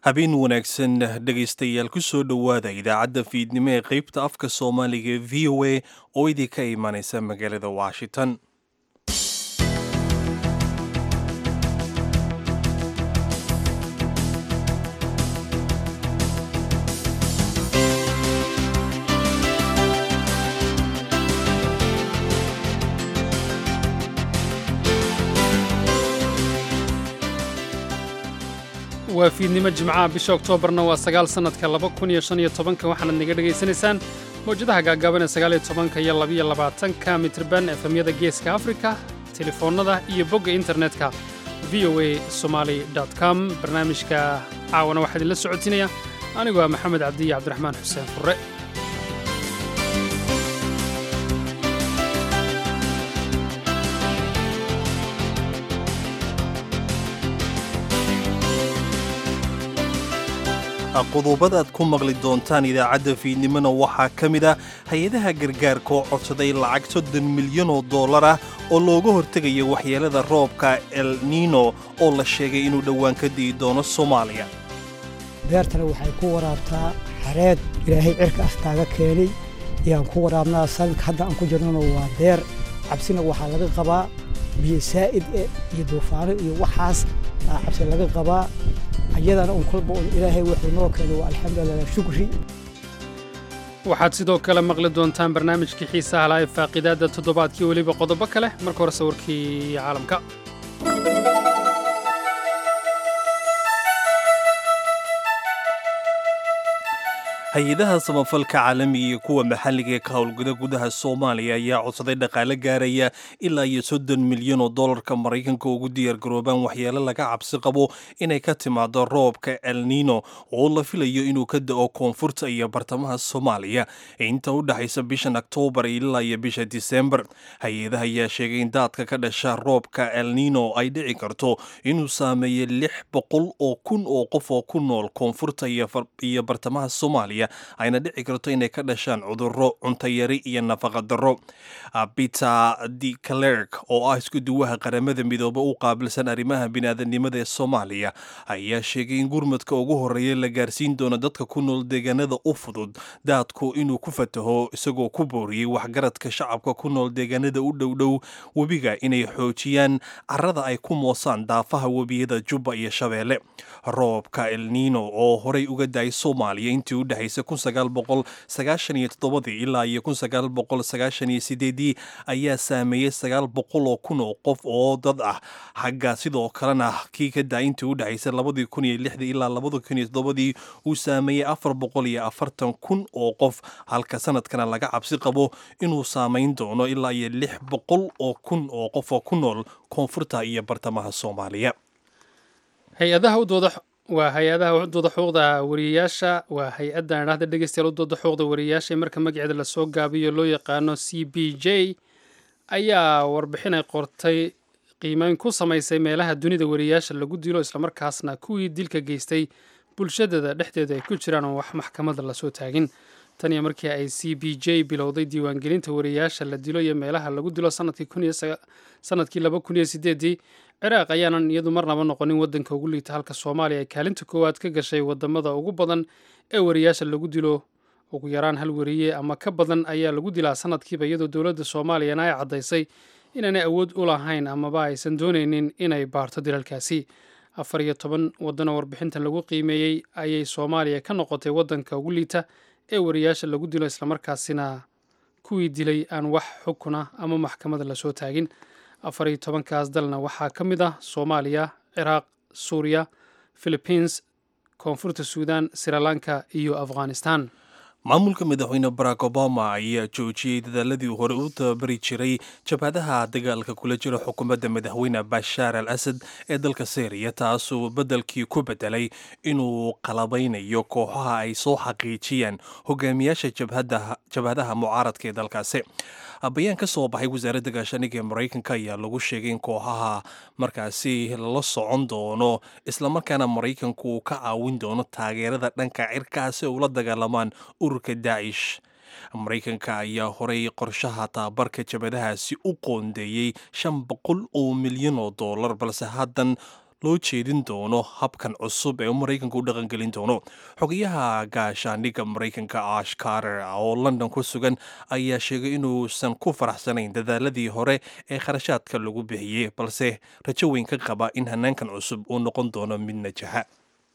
habeen wanaagsan dhegaystayaal ku soo dhowaada idaacadda fiidnimo ee qaybta afka soomaaliga v o a oo idinka imanaysa magaalada washington waa fiidnimo jimcaha bisha oktoobarna waa sagaal sannadka laba kun iyo shan iyo tobanka waxaanaad naga dhegaysanaysaan mawjadaha gaagaaban ee sagaal iyo tobanka iyo labaiyo labaatanka mitrban efemyada geeska afrika telefoonnada iyo bogga internetka v o a somaali com barnaamijka caawana waxaa idinla socotinaya anigoo ah maxamed cabdi iyo cabdiraxmaan xuseen furre qodobadaad ku maqli doontaan idaacadda fiidnimona waxaa ka mid ah hay-adaha gargaarka oo codsaday lacag soddon milyan oo dollar ah oo looga hortegaya waxyeelada roobka el nino oo la sheegay inuu dhowaan ka di'i doono soomaaliya beertana waxay ku waraabtaa xareed ilaahay cirka aftaaga keenay ayaan ku waraabnaa sanadka hadda aan ku jirnona waa beer cabsina waxaa laga qabaa biyo saa'id eh iyo duufaano iyo waxaas aa cabsi laga qabaa ayadana un kolba un ilaahay wuxuu noo keenay waa alxamdulilah shukri waxaad sidoo kale maqli doontaan barnaamijkii xiisaha laha ee faaqidaadda toddobaadkii weliba qodobo kale marka hore sawirkii caalamka hay-adaha samafalka caalamiga iyo kuwa maxalliga ee ka howlgada gudaha soomaaliya ayaa codsaday dhaqaale gaaraya ilaa iyo soddon milyan oo dollarka maraykanka ugu diyaargaroobaan waxyeelo laga cabsi qabo inay ka timaado roobka el nino oo la filayo inuu ka da'o koonfurta iyo bartamaha soomaaliya inta u dhexaysa bishan oktoobar ilaa iyo bisha disembar hay-adaha ayaa sheegay in daadka ka dhasha roobka el nino ay dhici karto inuu saameeyo lix boqol oo kun oo qof oo ku nool koonfurta iyo bartamaha soomaaliya ayna dhici karto inay ka dhashaan cudurro cuntayari iyo nafaqa darro peter de clerk oo ah isku duwaha qaramada midoobe u qaabilsan arrimaha biniaadanimada ee soomaaliya ayaa sheegay in gurmadka ugu horreeya la gaarsiin doono dadka ku nool deegaanada u fudud daadku inuu ku fataho isagoo ku booriyey waxgaradka shacabka ku nool deegaanada u dhowdhow webiga inay xoojiyaan carrada ay ku moosaan daafaha webiyada jubba iyo shabeelle roobka el nino oo horay uga daay soomaaliya intii u dhexaysay ilaa iyo ii ayaa saameeyey sagaal boqol oo kun oo qof oo dad ah xagga sidoo kalena kii ka daa intii u dhexaysay labadii kun iyo lixdii ilaa labada kun iyo toddobadii uu saameeyey afar boqol iyo afartan kun oo qof halka sanadkana laga cabsi qabo inuu saamayn doono ilaa iyo lix boqol oo kun oo qof oo ku nool koonfurta iyo bartamaha soomaaliya hay-adaha u dooda waa hay-adaha udooda xuquuqda wariyayaasha waa hay-addan idhahda dhegeystayaal udooda xuquuqda wariyayaasha ee marka magaceeda lasoo gaabiyo loo yaqaano c b j ayaa warbixin ay qortay qiimeyn ku samaysay meelaha dunida wariyayaasha lagu dilo islamarkaasna kuwii dilka geystay bulshadada dhexdeeda ay ku jiraan oo wax maxkamada lasoo taagin tan iyo markii ay c b j bilowday diiwaangelinta wariyayaasha la dilo iyo meelaha lagu dilo sanadkii laba kun iyo sideedii ciraaq ayaanan iyadu marnaba noqonin waddanka ugu liita halka soomaaliya ay kaalinta koowaad ka gashay wadamada ugu badan ee wariyayaasha lagu dilo ugu yaraan hal wariye ama ka badan ayaa lagu dilaa sanadkiiba iyadoo dowladda soomaaliyana ay caddaysay inaanay awood u lahayn amaba aysan doonaynin inay baarto dilalkaasi afar iyo toban waddanoo warbixintan lagu qiimeeyey ayay soomaaliya ka noqotay waddanka ugu liita ee wariyayaasha lagu dilo islamarkaasina kuwii dilay aan wax xukuna ama maxkamada lasoo taagin afar iyo tobankaas dalna waxaa ka mid ah soomaaliya ciraaq suuriya philibiins koonfurta suudan srilanka iyo afghanistan maamulka madaxweyne barack obama ayaa joojiyey dadaaladii hore u tababari jiray jabhadaha dagaalka kula jira xukuumadda madaxweyne bashaar al asad ee dalka syriya taasuu beddelkii ku bedelay inuu qalabaynayo kooxaha ay soo xaqiijiyaan hogaamiyaasha jabhadaha mucaaradka ee dalkaasi bayaan ka soo baxay wasaaradda gaashaaniga ee maraykanka ayaa lagu sheegay in kooxaha markaasi la socon doono islamarkaana maraykanku uu ka caawin doono taageerada dhanka cirkaa si ay ula dagaalamaan ururka daacish maraykanka ayaa horay qorshaha tababarka jabadahaasi u qoondeeyey shan boqol oo milyan oo dollar balse haddan loo jeedin doono habkan cusub ee maraykanka u dhaqangelin doono xogayaha gaashaandhigga maraykanka ash carter oo london ku sugan ayaa sheegay inuusan ku faraxsanayn dadaaladii hore ee kharashaadka lagu bixiyey balse rajo weyn ka qaba in hanaankan cusub uu noqon doono mid najaxa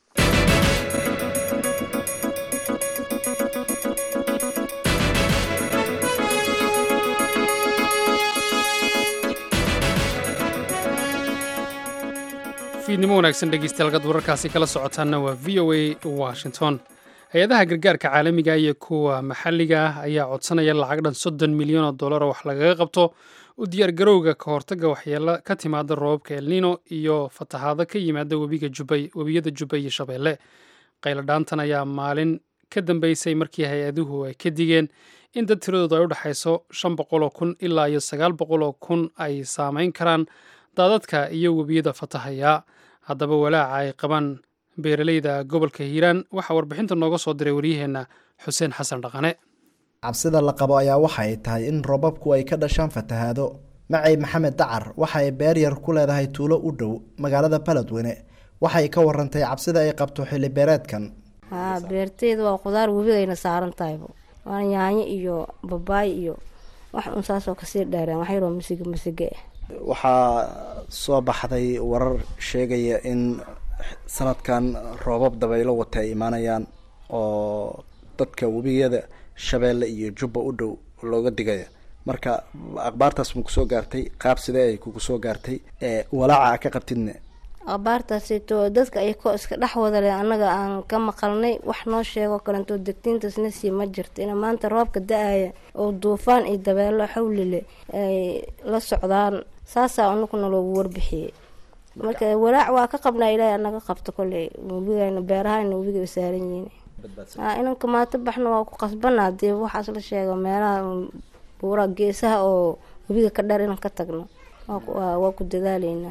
fiidnimo wanaagsan dhegeystayaal gad wararkaasi kala socotaanna waa v o a washington hay-adaha gargaarka caalamiga iyo kuwa maxalliga ah ayaa codsanaya lacag dhan soddon milyan oo dollar oo wax lagaga qabto u diyaargarowga ka hortagga waxyeelo ka timaada roobabka elnino iyo fatahaado ka yimaada webiga jubay webiyada jubba iyo shabeelle qayladhaantan ayaa maalin ka dambeysay markii hay-aduhu ay ka digeen in dad tiradoodu ay u dhexayso shan boqoloo kun ilaa iyo sagaal boqoloo kun ay saameyn karaan daadadka iyo webiyada fatahaya haddaba walaaca ay qabaan beeraleyda gobolka hiiraan waxaa warbixinta nooga soo diray waryaheenna xuseen xasan dhaqane cabsida la qabo ayaa waxa ay tahay in roobabku ay ka dhashaan fatahaado macay maxamed dacar waxa ay beer yar ku leedahay tuulo u dhow magaalada baledweyne waxay ka warantay cabsida ay qabto xilli beereedkan haa beerteyda waa khudaar webigayna saaran tahaybo waa yaanyo iyo babaay iyo wax un saasoo kasii dheereen wax yaroo masiga masige waxaa soo baxday warar sheegaya in sanadkan roobab dabaylo wata ay imaanayaan oo dadka webiyada shabeelle iyo jubba u dhow looga digaya marka akhbaartaas ma kusoo gaartay qaab sidee ay kugu soo gaartay walaaca a ka qabtidne abaartaasito dadka ay ko iska dhex wadale annaga aan ka maqalnay wax noo sheego kalentoo degtiintaasna sii ma jirta ina maanta roobka da-aya oo duufaan iyo dabeelo xawlile ay la socdaan saasaa anaguna loogu warbixiyey marka walaac waa ka qabnaa ilaahay anaga qabto kolley webigana beerahayna webiga saaran yihiin inanka maato baxna waa ku qasbanaa dee waxaas la sheego meelaha buura geesaha oo webiga ka dheer inaan ka tagno waa ku dadaaleynaa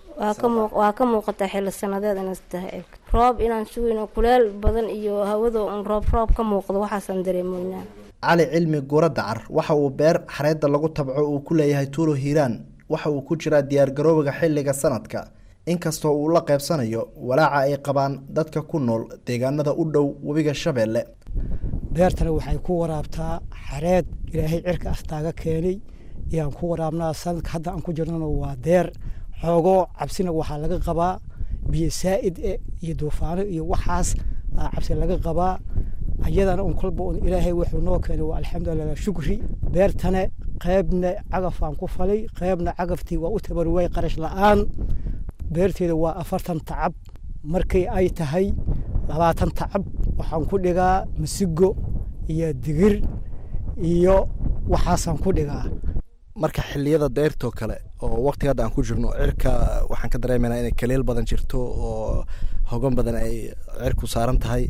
waa ka muuqataa xilli sanadeed inaas tahay roob inaan sugayno kuleel badan iyo hawada un roob roob ka muuqdo waxaasaan dareemoynaa cali cilmi guura dacar waxa uu beer xareedda lagu tabco uu ku leeyahay tuulo hiiraan waxa uu ku jiraa diyaargaroobiga xilliga sanadka inkastoo uu la qeybsanayo walaaca ay qabaan dadka ku nool deegaanada u dhow webiga shabeelle beertana waxay ku waraabtaa xareed ilaahay cirka astaaga keenay ayaan ku waraabnaa sanadka hadda aan ku jirnana waa deer xoogoo cabsina waxaa laga qabaa biyo saa'id e iyo duufaano iyo waxaas cabsi laga qabaa ayadana un kolba un ilaahay wuxuu noo keenay waa alxamdulilah shukri beertane qeybna cagafaan ku falay qeybna cagaftii waa u tabarwaay qarash la-aan beerteeda waa afartan tacab markay ay tahay labaatan tacab waxaan ku dhigaa masigo iyo digir iyo waxaasaan ku dhigaa marka xiliyada deyrtoo kale oo waqtiga hadda aan ku jirno cirka waxaan ka dareemeynaa inay kaliil badan jirto oo hogan badan ay cirku saaran tahay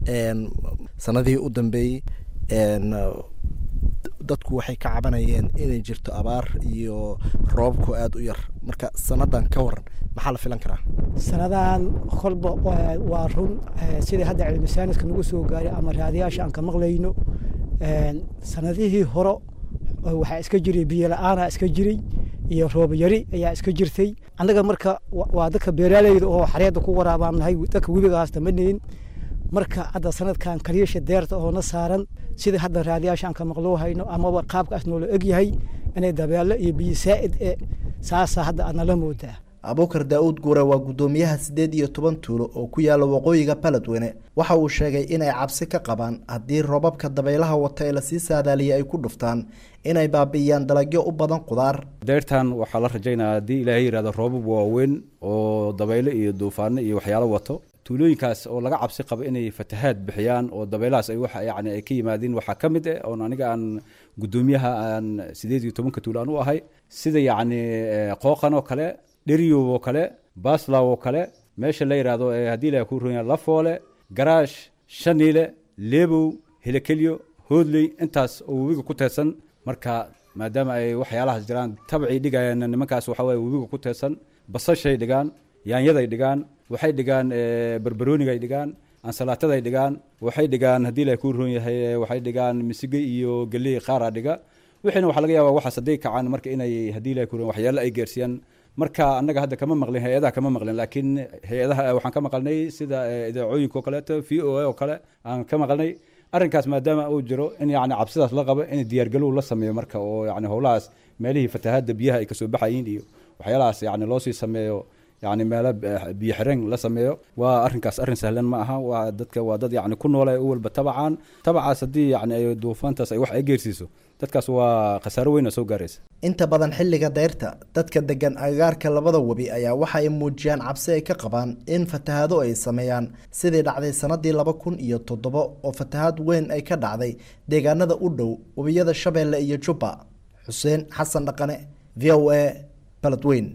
sanadihii u dambeeyey dadku waxay ka cabanayeen inay jirto abaar iyo roobabku aada u yar marka sanadan ka waran maxaa la filan karaa sanadan kolba waa run sidai hadda cilmisaaniska nagu soo gaaray ama raadiyaasha aan ka maqlayno sanadihii hore waxaa iska jiray biyo la-aanaa iska jiray iyo roob yari ayaa iska jirtay annaga marka waa dadka beeraaleyda oo xareedda ku waraabaan nahay dadka webigaas damanayn marka hadda sanadkan kaliisha deerta oo na saaran sida hadda raadiyaasha aan ka maqloo hayno amaba qaabkaas noola egyahay inay dabeelo iyo biyo saa'id e saasaa hadda aad nala moodaa abuukar daa-uud guure waa guddoomiyaha siddeed iyo toban tuulo oo ku yaala waqooyiga baledweyne waxa uu sheegay inay cabsi ka qabaan haddii roobabka dabaylaha wata ee lasii saadaaliyay ay ku dhuftaan inay baabi'iyaan dalagyo u badan qudaar deyrtan waxaa la rajaynaya haddii ilaahay yihahdo roobab waaweyn oo dabaylo iyo duufaano iyo waxyaalo wato tuulooyinkaas oo laga cabsi qabo inay fatahaad bixiyaan oo dabaylahaas ay waxa yani ay ka yimaadiin waxaa ka mid ah oon aniga aan guddoomiyaha aan sideed iyo tobanka tuulo aan u ahay sida yacni qooqan oo kale dheriyow oo kale baslaw oo kale meesha la yidhaahdo haddii ilahay ku ronya lafoole garaash shaniile leebow helekelyo hoodley intaas oo webiga ku teedsan marka maadaama ay waxyaalahaas jiraan tabcay dhigayaan nimankaas waxa weye webiga ku teedsan basashay dhigaan yaanyaday dhigaan waxay dhigaan barbaroonigay dhigaan ansalaatada dhigaan waxay dhigaan haddii ilahay ku roon yahay waxay dhigaan misige iyo geley qaara dhiga wixiina waxaa laga yaaba waxaas hadday kacaan marka inay haddii ilahay ku roon waxyaalo ay geersiiyaan marka annaga hadda kama maqlin hay-adaha kama maqlin laakiin hay-adaha waxaan ka maqalnay sida idaacooyinka oo kaleeto v o a oo kale aan ka maqalnay arrinkaas maadaama uu jiro in yani cabsidaas la qabo in diyaargalow la sameeyo marka oo yani howlahaas meelihii fatahaadda biyaha ay kasoo baxayiin iyo waxyaalahaas yani loo sii sameeyo yani meelo biyo xireen la sameeyo waa arrinkaas arrin sahlan ma aha waa dadka waa dad yani ku noole u walba tabacaan tabacaas haddii yani ay duufaantaas ay wax ay geersiiso dadkaas waa khasaaro weyn oo soo gaaraysa inta badan xilliga dayrta dadka degan agagaarka labada webi ayaa waxa ay muujiyaan cabsi ay ka qabaan in fatahaado ay sameeyaan sidii dhacday sanadii laba kun iyo toddobo oo fatahaad weyn ay ka dhacday deegaanada u dhow webiyada shabeelle iyo jubba xuseen xasan dhaqane v o a baladweyn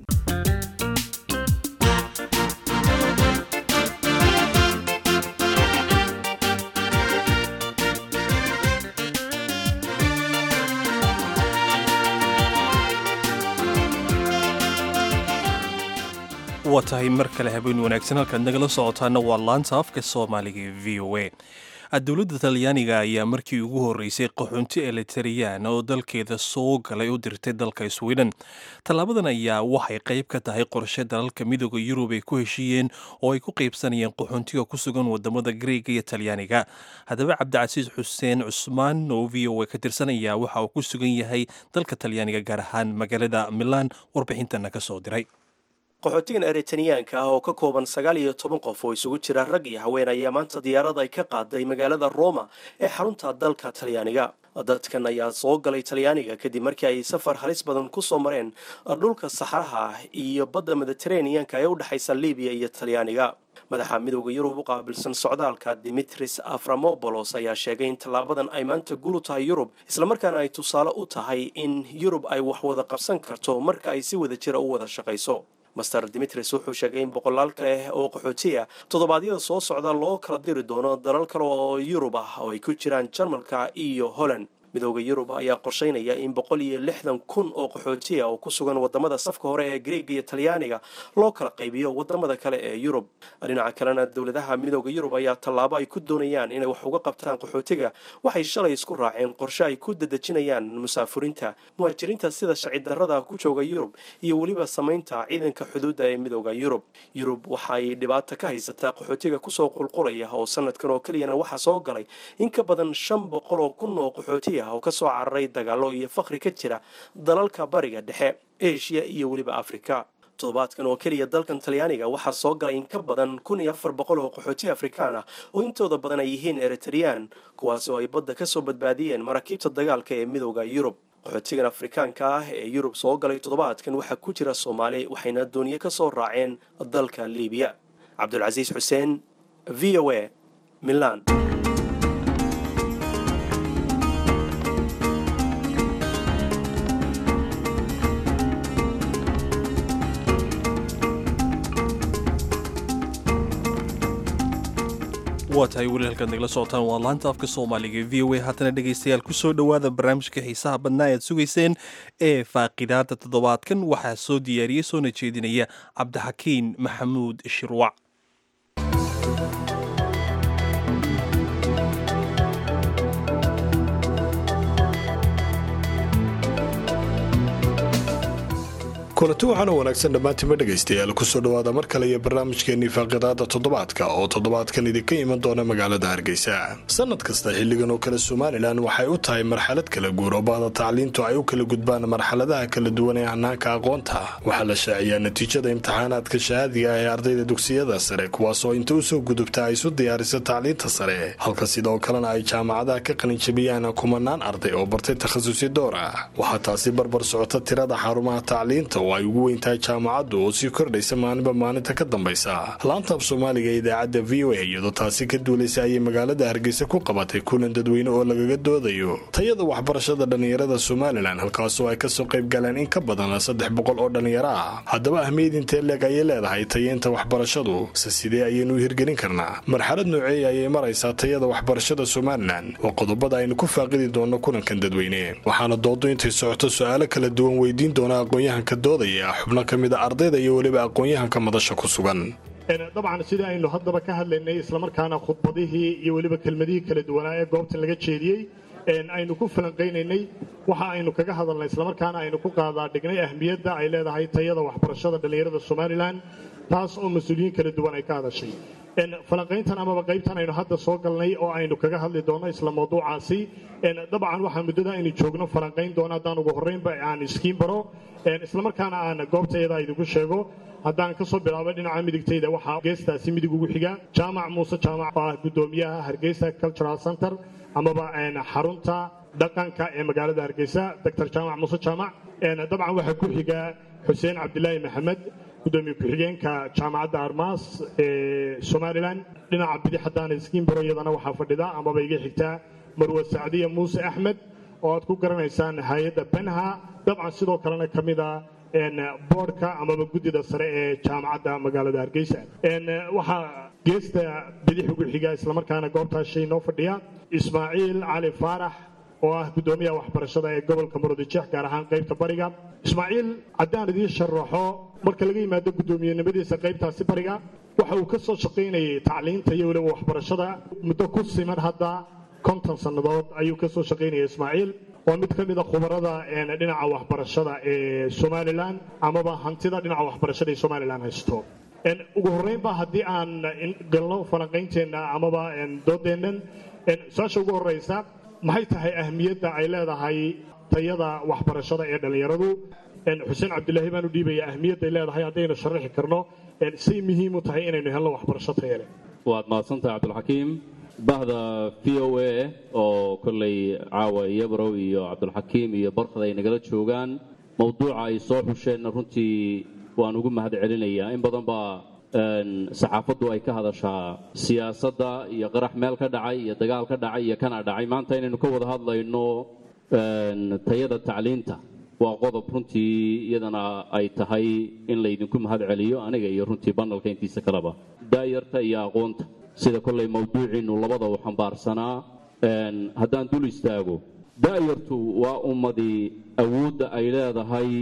waa tahay mar kale habeen wanaagsan halkaad nagala socotaana waa laanta afka soomaaliga ee v o a dowladda talyaaniga ayaa markii ugu horreysay qaxoonti elitariyaan oo dalkeeda soo galay u dirtay dalka sweden tallaabadan ayaa waxay qayb ka tahay qorshe dalalka midooda yurub ay ku heshiiyeen oo ay ku qaybsanayeen qaxoontiga ku sugan wadamada greega iyo talyaaniga haddaba cabdicasiis xuseen cusmaan oo v o a ka tirsanaya waxa uu ku sugan yahay dalka talyaaniga gaar ahaan magaalada milaan warbixintana ka soo diray qaxootigan eritaniyaanka ah oo ka kooban sagaal iyo toban qof oo isugu jira rag iyo haween ayaa maanta diyaarad ay ka qaaday magaalada roma ee xarunta dalka talyaaniga dadkan ayaa soo galay talyaaniga kadib markii ay safar halis badan ku soo mareen dhulka saxraha ah iyo badda mediteraneanka ee u dhexaysa libiya iyo talyaaniga madaxa midooda yurub u qaabilsan socdaalka dimitris aframobolos ayaa sheegay in tallaabadan ay maanta gulu tahay yurub islamarkaana ay tusaale u tahay in yurub ay wax wada qabsan karto marka ay si wada jira u wada shaqayso master dimitris wuxuu sheegay in boqolaal kale oo qaxootiya toddobaadyada soo socda loo kala diri doono dalal kale oo yurub ah oo ay ku jiraan jarmalka iyo holland midooda yurub ayaa qorsheynaya in boqol iyo lixdan kun oo qaxootiya oo ku sugan wadamada safka hore ee greega iyo talyaaniga loo kala qaybiyo wadamada kale ee yurub dhinaca kalena dowladaha midooda yurub ayaa tallaabo ay ku doonayaan inay wax uga qabtaan qaxootiga waxay shalay isku raaceen qorshe ay ku dadejinayaan musaafuriinta muhaajiriinta sida sharci darrada ku jooga yurub iyo weliba samaynta ciidanka xuduudda ee midooda yurub yurub waxaay dhibaato ka haysataa qaxootiga kusoo qulqulaya oo sanadkan oo keliyana waxaa soo galay in ka badan shan boqol oo kun oo qaxootiya oo ka soo cararay dagaalo iyo fakri ka jira dalalka bariga dhexe eshiya iyo weliba afrika toddobaadkan oo keliya dalkan talyaaniga waxaa soo galay in ka badan kun iyo afar boqol oo qaxooti afrikaan ah oo intooda badan ay yihiin eritreyaan kuwaas oo ay badda ka soo badbaadiyeen maraakiibta dagaalka ee midooda yurub qaxootigan afrikaanka ah ee yurub soo galay toddobaadkan waxaa ku jira soomaali waxayna dooniye ka soo raaceen dalka liibiya cabdulcasiis xuseen v o a milan waa tahay weli halkaad nagala socotaan waa laanta afka soomaaliga v o a haatana dhegaystayaal ku soo dhowaada barnaamijka xiisaha badnaa ead sugayseen ee faaqidaada toddobaadkan waxaa soo diyaariyey soona jeedinaya cabdixakiin maxamuud shirwac kulanti waxaan u wanaagsan dhammaantiinba dhegaystayaal kusoo dhowaada mar kale iyo barnaamijkeenii faaqidaada toddobaadka oo toddobaadkan idinka iman doona magaalada hargeysa sanad kasta xilligan oo kale somalilan waxay u tahay marxalad kala guur oo bahda tacliintu ay u kala gudbaan marxaladaha kala duwan ee hanaanka aqoonta waxaa la shaaciyaa natiijada imtixaanaadka shahaadiga ee ardayda dugsiyada sare kuwaasoo inta usoo gudubta ay isu diyaarisa tacliinta sare halka sidoo kalena ay jaamacadaha ka qalinjabiyaan kumanaan arday oo bartay takhasusi door ah waxaa taasi barbar socota tirada xarumaha tacliinta oo ay ugu weyntahay jaamacaddu oo sii kordhaysa maalinba maalinta ka dambaysa laanta af soomaaliga ee idaacadda v o a iyadoo taasi ka duulaysa ayay magaalada hargeysa ku qabatay kulan dadweyne oo lagaga doodayo tayada waxbarashada dhallinyarada somalilan halkaasoo ay kasoo qayb galeen in ka badan saddex boqol oo dhallinyaro ah haddaba ahmiyad intee leeg ayay leedahay tayeynta waxbarashadu se sidee ayaynu u hirgelin karnaa marxalad nooceeya ayay maraysaa tayada waxbarashada somalilan waa qodobada aynu ku faaqidi doonno kulankan dadweyne waxaana doodo intay socoto su-aalo kala duwan weydiin doona aqoon-yahanka doodaya xubno ka mid a ardayda iyo weliba aqoon-yahanka madasha ku sugan dabcan sidai aynu haddaba ka hadlaynay islamarkaana khudbadihii iyo weliba kelmadihii kala duwanaa ee goobtan laga jeediyey aynu ku falanqaynaynay waxa aynu kaga hadalnay islamarkaana aynu ku qaadaa dhignay ahmiyadda ay leedahay tayada waxbarashada dhallinyarada somalilan taas oo mas-uuliyiin kala duwan ay ka hadashay falanqayntan amaba qaybtan aynu hadda soo galnay oo aynu kaga hadli doonno isla mawduucaasi dabcan waxaa muddada aynu joogno falanqayn doona haddaan ugu horreynba aan iskiin baro islamarkaana aan goobtayada idinku sheego haddaan ka soo bilaabo dhinaca midigtayda waxaa geestaasi midig ugu xiga jaamac muuse jaamac oo ah guddoomiyaha hargeysa cultural center amaba xarunta dhaqanka ee magaalada hargeysa doctor jaamac muuse jaamac dabcan waxaa ku xiga xuseen cabdilaahi maxamed gudoomiye ku-xigeenka jaamacadda armaas ee somalilan dhinaca bidix haddaan iskiin baro iyadana waxaa fadhida amaba iga xigtaa marwe sacdiya muuse axmed oo aad ku garanaysaan hay-adda benha dabcan sidoo kalena ka mid a boodhka amaba guddida sare ee jaamacadda magaalada hargeysa waxaa geesta bidix ugu xiga islamarkaana goobtaas shay noo fadhiya ismaaciil cali faarax oo ah guddoomiyaha waxbarashada ee gobolka murudijeex gaar ahaan qaybta bariga ismaaciil haddaan idiin sharaxo marka laga yimaado guddoomiyenimadiisa qaybtaasi bariga waxa uu ka soo shaqaynayay tacliinta iyo weliba waxbarashada muddo ku siman hadda konton sannadood ayuu ka soo shaqaynaya ismaaciil waa mid ka mida khubarada dhinaca waxbarashada ee somalilan amaba hantida dhinaca waxbarashada ee somalilan haysto ugu horreynba haddii aan galno falanqaynteenna amaba doodeennan su-aasha ugu horreysa maxay tahay ahmiyadda ay leedahay tayada waxbarashada ee dhallinyaradu xuseen cabdilaahi baan u dhiibaya ahmiyadday leedahay haddaynu sharaxi karno say muhiim u tahay inaynu helno waxbarasho taya leh waad mahadsantahay cabdulxakiim bahda v o a oo kolley caawa iyabrow iyo cabdulxakiim iyo barkad ay nagala joogaan mawduuca ay soo xusheenna runtii waan ugu mahad celinayaa in badan baa saxaafaddu ay ka hadashaa siyaasadda iyo qarax meel ka dhacay iyo dagaal ka dhacay iyo kana dhacay maanta inaynu ka wada hadlayno tayada tacliinta waa qodob runtii iyadana ay tahay in laydinku mahad celiyo aniga iyo runtii banalka intiisa kaleba daayarta iyo aqoonta sida kolley mawduuciinnu labada u xambaarsanaa haddaan dul istaago daayartu waa ummadii awoodda ay leedahay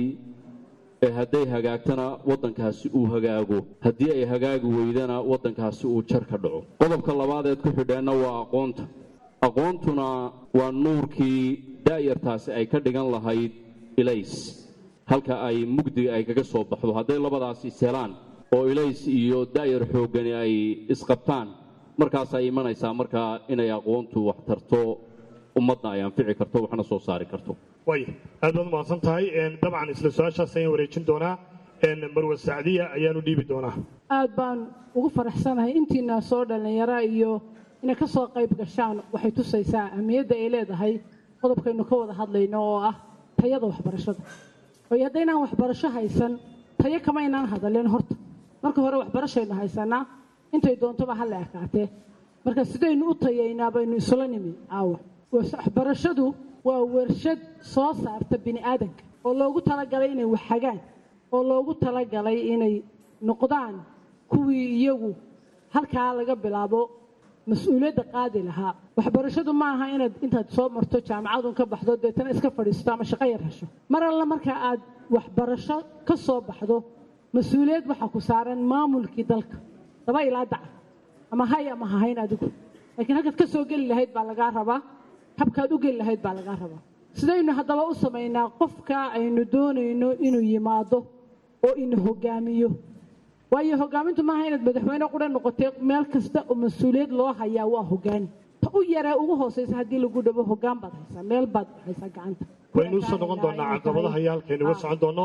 ee hadday hagaagtana waddankaasi uu hagaago haddii ay hagaagi weydana waddankaasi uu jar ka dhaco qodobka labaadeed ku xidheenna waa aqoonta aqoontuna waa nuurkii daayartaasi ay ka dhigan lahayd ilays halka ay mugdiga ay kaga soo baxdo hadday labadaas ishelaan oo ilays iyo daayar xooggani ay isqabtaan markaasay imanaysaa markaa inay aqoontu wax tarto ummadna ay anfici karto waxna soo saari karto way aad baad umahadsan tahay dabcan isla su-aashaas ayaan wareejin doonaa marwe sacdiya ayaanu dhiibi doonaa aad baan ugu faraxsanahay intiina soo dhallinyara iyo inay ka soo qayb gashaan waxay tusaysaa ahmiyadda ay leedahay qodobkaynu ka wada hadlayno oo ah tayada waxbarashada waayo haddaynaan waxbarasho haysan tayo kama ynaan hadalin horta marka hore waxbarashaynu haysanaa intay doontoba ha la ekaatee marka sidaynu u tayaynaa baynu isula nimi caawa waxbarashadu waa warshad soo saarta bini aadanka oo loogu talagalay inay waxhagaan oo loogu talagalay inay noqdaan kuwii iyagu halkaa laga bilaabo mas-uuliyadda qaadi lahaa waxbarashadu ma aha inaad intaad soo marto jaamacadun ka baxdo deetana iska fadhiisato ama shaqo yar hesho mar alla marka aad waxbarasho ka soo baxdo mas-uuliyad waxaa ku saaran maamulkii dalka laba ilaa daca ama hay ama hahayn adigu laakiin halkaad ka soo geli lahayd baa lagaa rabaa habkaad u geli lahayd baa lagaa rabaa sidaynu haddaba u samaynaa qofka aynu doonayno inuu yimaado oo ina hogaamiyo waayo hogaamintu maaha inaad madaxweyne qura noqotay meel kasta oo mas-uuliyad loo hayaa waa hogaani ta u yaree ugu hooseysa haddii lagu dhabo hogaan baad haysaa meel baad haysaa gacanta waynu usoo noqon doonaa caqabadaha iyo halkaynu uga socon doono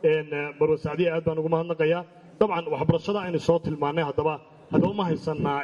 marwe sacdiya aad baan ugu mahadnaqayaa dabcan waxbarashada aynu soo tilmaannay haddaba haddaba ma haysanaa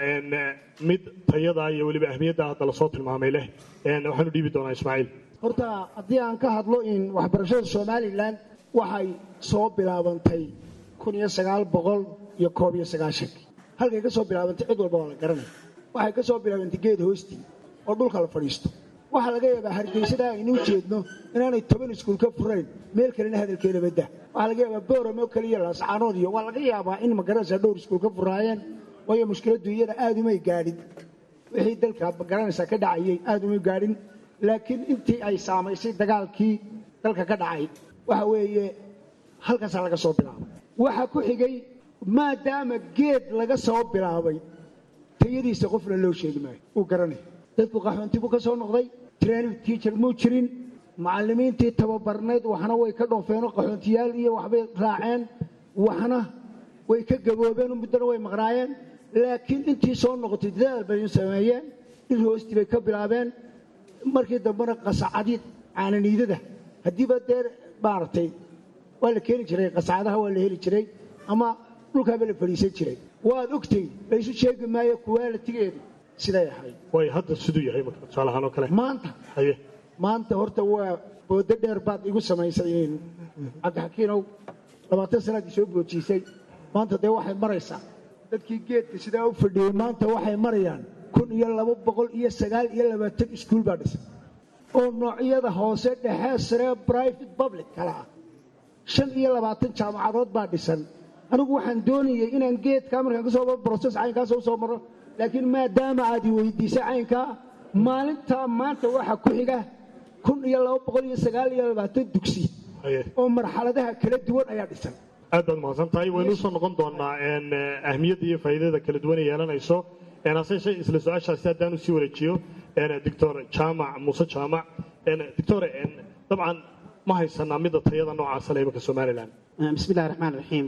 mid tayada iyo weliba ahmiyadda hadda lasoo tilmaamay leh waxaanu dhiibi doonaa ismaaciil horta haddii aan ka hadlo in waxbarashada somalilan waxay soo bilaabantay kun iyo sagaal boqol iyo koob iyo sagaashankii halkay ka soo bilaabantay cid walba waa la garanaya waxay ka soo bilaabantay geed hoostii oo dhulka la fadhiisto waxaa laga yaabaa hargeysada aynu jeedno inaanay toban iskuul ka furayn meel kalena hadalkeeda badda waxaa laga yaabaa booramo keliya laascaanood iyo waa laga yaabaa in magaranaysa dhowr iskuul ka furaayeen waayo mushkiladdu iyada aada umay gaadhin wixii dalka magaranaysa ka dhacayay aada umay gaadhin laakiin intii ay saamaysay dagaalkii dalka ka dhacay waxa weeye halkaasaa laga soo bilaabay waxaa ku xigay maadaama geed laga soo bilaabay tayadiisa qofna loo sheegi maayo uu garanaya dadku qaxoonti buu ka soo noqday training teacher muu jirin macallimiintii tababarnayd waxna way ka dhoofeenoo qaxoontiyaal iyo waxbay raaceen waxna way ka gaboobeen muddana way maqnaayeen laakiin intii soo noqotay dadaal bay sameeyeen in hoostii bay ka bilaabeen markii dambena qasacadii caananiidada haddiiba dee maaragtay waa la keeni jiray qasacadaha waa la heli jiray ama dhulkaaba la fadhiisan jiray waad ogtay laysu sheegi maayo kuwaalitigeedu siday ahayd way hadda siduu yahay marka tusaalahaan oo kale maanta haye maanta horta waa boodo dheer baad igu samaysay cabdixakiinow labaatan sanaad isoo boojiisay maanta dee waxay maraysaa dadkii geedka sidaa u fadhiyey maanta waxay marayaan kun iyo laba boqol iyo sagaal iyo labaatan iskuul baa dhisan oo noocyada hoose dhexe sare private public kala ah shan iyo labaatan jaamacadood baa dhisan anigu waxaan doonayay inaan geedkaa markaan kasoo broses caynkaas usoo maro laakiin maadaama aad i weydiisay caynkaa maalintaa maanta waxa ku xiga kun iyo laba boqol iyo sagaal iyo labaatan dugsi oo marxaladaha kala duwan ayaa dhisan aad baad mahadsan tahay waynu usoo noqon doonaa ahmiyadda iyo faa'iidada kala duwan ay yeelanayso hase yeeshee isla su-aashaasi haddaan usii wareejiyo doctor jaamac muuse jaamac doctor dabcan ma haysanaa midda tayada noocaasa le imanka somalilan bismillahi raxmaan raxiim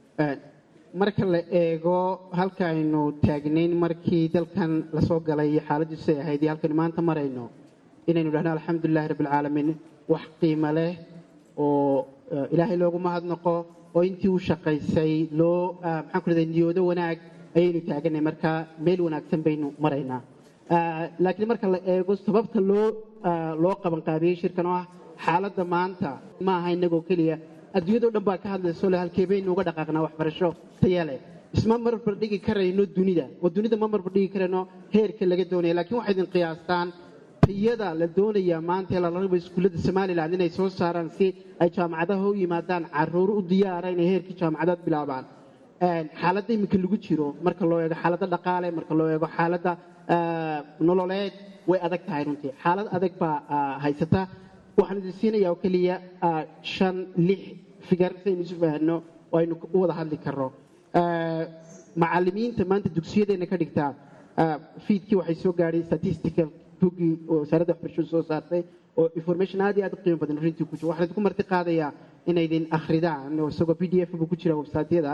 marka la eego halkaaynu taagnayn markii dalkan lasoo galay iyo xaaladdiisu ay ahayd iyo halkaynu maanta marayno inaynu dhahno alxamdulilahi rabbilcaalamiin wax qiimo leh oo ilaahay loogu mahadnaqo oo intii u shaqaysay loo maxaan ku leedahay niyoodo wanaag ayaynu taaganay marka meel wanaagsan baynu maraynaa laakiin marka la eego sababta loo loo qabanqaabiyey shirkan oo ah xaaladda maanta ma aha inagoo keliya adduunyadao dhan baa ka hadlayso le halkee baynu uga dhaqaaqnaa waxbarasho taya leh isma marbar dhigi karayno dunida oo dunida ma marbar dhigi karayno heerka laga doonaya lakiin waxay idin qiyaastaan tayada la doonayaa maanta ee lala rabo iskuullada somalilan inay soo saaraan si ay jaamacadaha u yimaadaan caruur u diyaara inay heerkii jaamacadaad bilaabaan xaaladda iminka lagu jiro marka loo eego xaaladda dhaqaale marka loo eego xaaladda nololeed way adag tahay runtii xaalad adag baa haysata waxaan idin siinayaa oo keliya shan lix figar si aynu isu fahanno oo aynu u wada hadli karno macallimiinta maanta dugsiyadeenna ka dhigtaa fiidkii waxay soo gaadhay statistical buggii oo wasaaradda waxbarashadu soo saartay oo information aad iyo aad u qiimo badan runtii ku jiro waxaan idinku marti qaadayaa inaydin akhridaan oo isagoo p d f buu ku jira websaatyada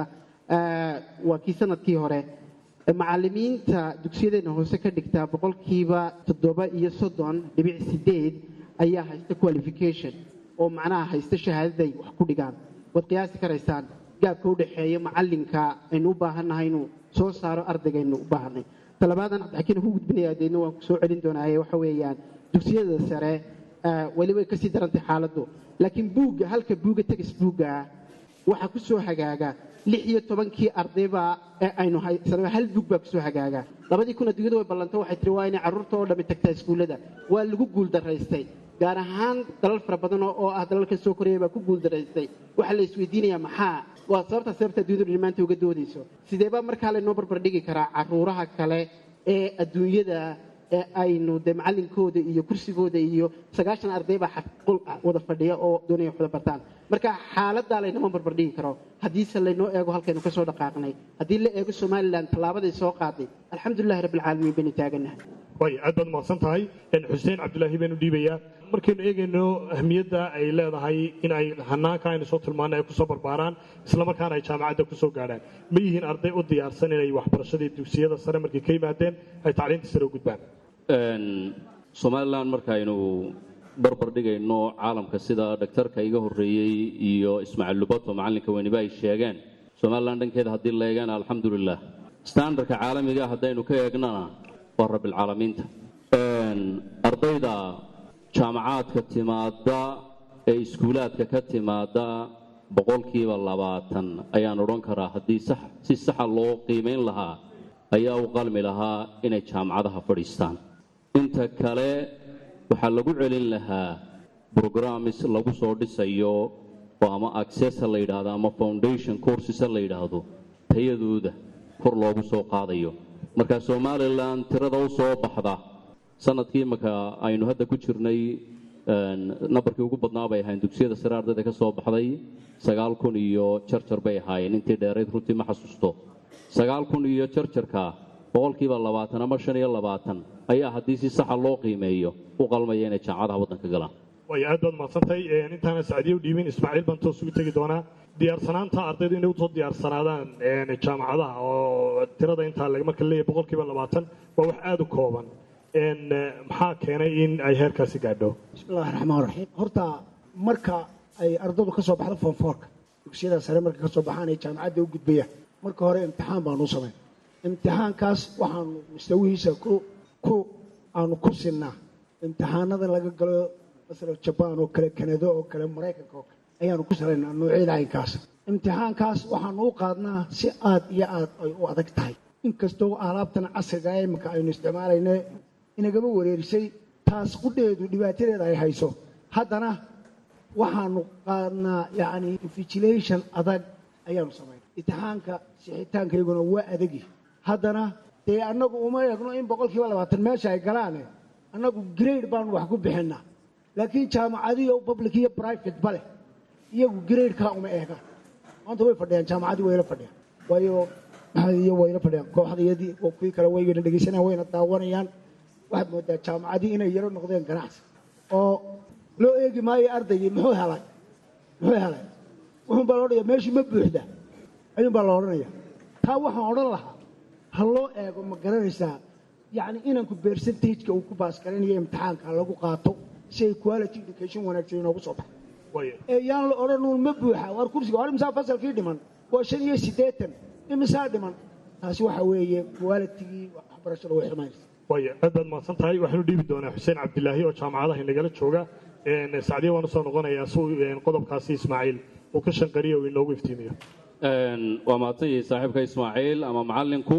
waa kii sanadkii hore macallimiinta dugsiyadeenna hoose ka dhigtaa boqolkiiba toddoba iyo soddon dhibic sideed ayaa haysta qualification oo macnaha haysta shahaadaday wax ku dhigaan waad qiyaasi karaysaan gaabka u dhexeeya macallinka aynu u baahannahay inuu soo saaro ardaygaaynu u baahanay talabaadan cabdixakiin ku gudbinayaa deedna waan ku soo celin doonaaye waxa weeyaan dugsiyada sare weli way kasii darantay xaaladdu laakiin buugga halka buugga tegis buugga ah waxaa ku soo hagaaga lix iyo tobankii ardayba ee aynu haysanaba hal buug baa kusoo hagaaga labadii kun adduunyada way ballantay waxay tiri waa inay carruurta oo dhammi tagtaa iskuullada waa lagu guuldaraystay gaar ahaan dalal fara badan oo ah dalalka soo koraya baa ku guuldaraystay waxaa la isweydiinayaa maxaa waa sababtaa sababta adduunyadu dhammaanta uga doodayso sideebaa markaa laynoo barbar dhigi karaa carruuraha kale ee adduunyada ee aynu dee macallinkooda iyo kursigooda iyo sagaashan arday baa xaqul wada fadhiya oo doonaya wax wada bartaan marka xaaladdaa laynama barbar dhigi karo haddiise laynoo eego halkaynu ka soo dhaqaaqnay haddii la eego somalilan tallaabaday soo qaaday alxamdulilahi rabbilcaalamiin baynu taaganahay way aad baad mahadsan tahay xuseen cabdulaahi baynu dhiibayaa markaynu eegayno ahmiyadda ay leedahay in ay hanaanka aynu soo tilmaanay ay kusoo barbaaraan islamarkaana ay jaamacadda kusoo gaadhaan ma yihiin arday u diyaarsan inay waxbarashadii dugsiyada sare markay ka yimaadeen ay tacliinta sare u gudbaan somalilan markaaynu barbar dhigayno caalamka sida dhaktarka iga horreeyey iyo ismaaciil lubato macallinka weyniba ay sheegeen somalilan dhankeeda haddii la eegana alxamdulilah standardka caalamiga haddaynu ka eegnana waa rabbilcaalamiinta ardayda jaamacaadka timaada ee iskuulaadka ka timaada boqolkiiba labaatan ayaan odhan karaa haddii si saxa loo qiimayn lahaa ayaa u qalmi lahaa inay jaamacadaha fadhiistaan inta kale waxaa lagu celin lahaa brogramis lagu soo dhisayo oo ama accessa la yidhaahdo ama foundation coursesa la yidhaahdo tayadooda kor loogu soo qaadayo marka somalilan tirada u soo baxda sanadkii imaka aynu hadda ku jirnay nambarkii ugu badnaa bay ahayn dugsiyada sare ardayda ka soo baxday sagaal kun iyo jarjar bay ahaayeen intii dheerayd runtii ma xasuusto sagaal kun iyo jarjarka boqolkiiba labaatan ama shan iyo labaatan ayaa haddii si saxa loo qiimeeyo u qalmaya inay jaamacadaha waddanka galaan way aad baad mahadsantahay intaana sacdiye u dhiibin ismaaciil baan toos ugu tegi doonaa diyaarsanaanta ardaydu inay usoo diyaarsanaadaan jaamacadaha oo tirada intaa marka leeyahay boqolkiiba labaatan waa wax aada u kooban maxaa keenay in ay heerkaasi gaadho bismillahi raxmaan raxiim horta marka ay ardaydu ka soo baxdo foonfoorka dugsiyada sare markay ka soo baxaan ay jaamacadda u gudbayaan marka hore imtixaan baanu samayn imtixaankaas waxaanu mustawihiisa ku ku aanu ku sinnaa imtixaanada laga galo masalan jabaan oo kale kanado oo kale maraykanka oo kale ayaanu ku salaynaa noocyada caynkaas imtixaankaas waxaanu u qaadnaa si aad iyo aad ay u adag tahay inkastoo alaabtan casriga ee iminka aynu isticmaalayne inagama wareerisay taas qudheedu dhibaatadeeda ay hayso haddana waxaanu qaadnaa yacni invigilation adag ayaanu samaynaa imtixaanka sixitaankayaguna waa adagi haddana dee annagu uma eegno in boqolkiiba labaatan meesha ay galaane annagu grade baanu wax ku bixinnaa laakiin jaamacadiyo public iyo private ba leh iyagu gradekaa uma eegaan maanta way fadhiyaan jaamacadii wayla fadhiyaan waayo maxadiyo wayla fadhiyaan kooxdayadii oo kuwii kale waygana dhegaysanayaan wayna daawanayaan waxaad moodaa jaamacadii inay yaro noqdeen ganacsi oo loo eegi maayo ardaygii muxuu helay muxuu helay wuxuun baa la odhanaya meeshii ma buuxda ayuun baa la odhanaya taa waxaan odhan lahaa ha loo eego ma garanaysaa yacni inanku percentageka uu ku baasgaranayo imtixaanka lagu qaato si ay quality education wanaagsan inoogu soo baxo ee yaan la odhanuun ma buuxa waar kursiga hore imisaa fasalkii dhiman waa shan iyo siddeetan imisaa dhiman taasi waxa weeye qualitigii waxbarashada way xumaynaysa way aad baad mahadsan tahay waxaanu dhiibi doonaa xuseen cabdilaahi oo jaamacadaha inagala jooga sacdiya waanu soo noqonayaa si qodobkaasi ismaaciil uu ka shanqariya uu inoogu iftiimiyo waa mahadsan yihiin saaxiibka ismaaciil ama macallinku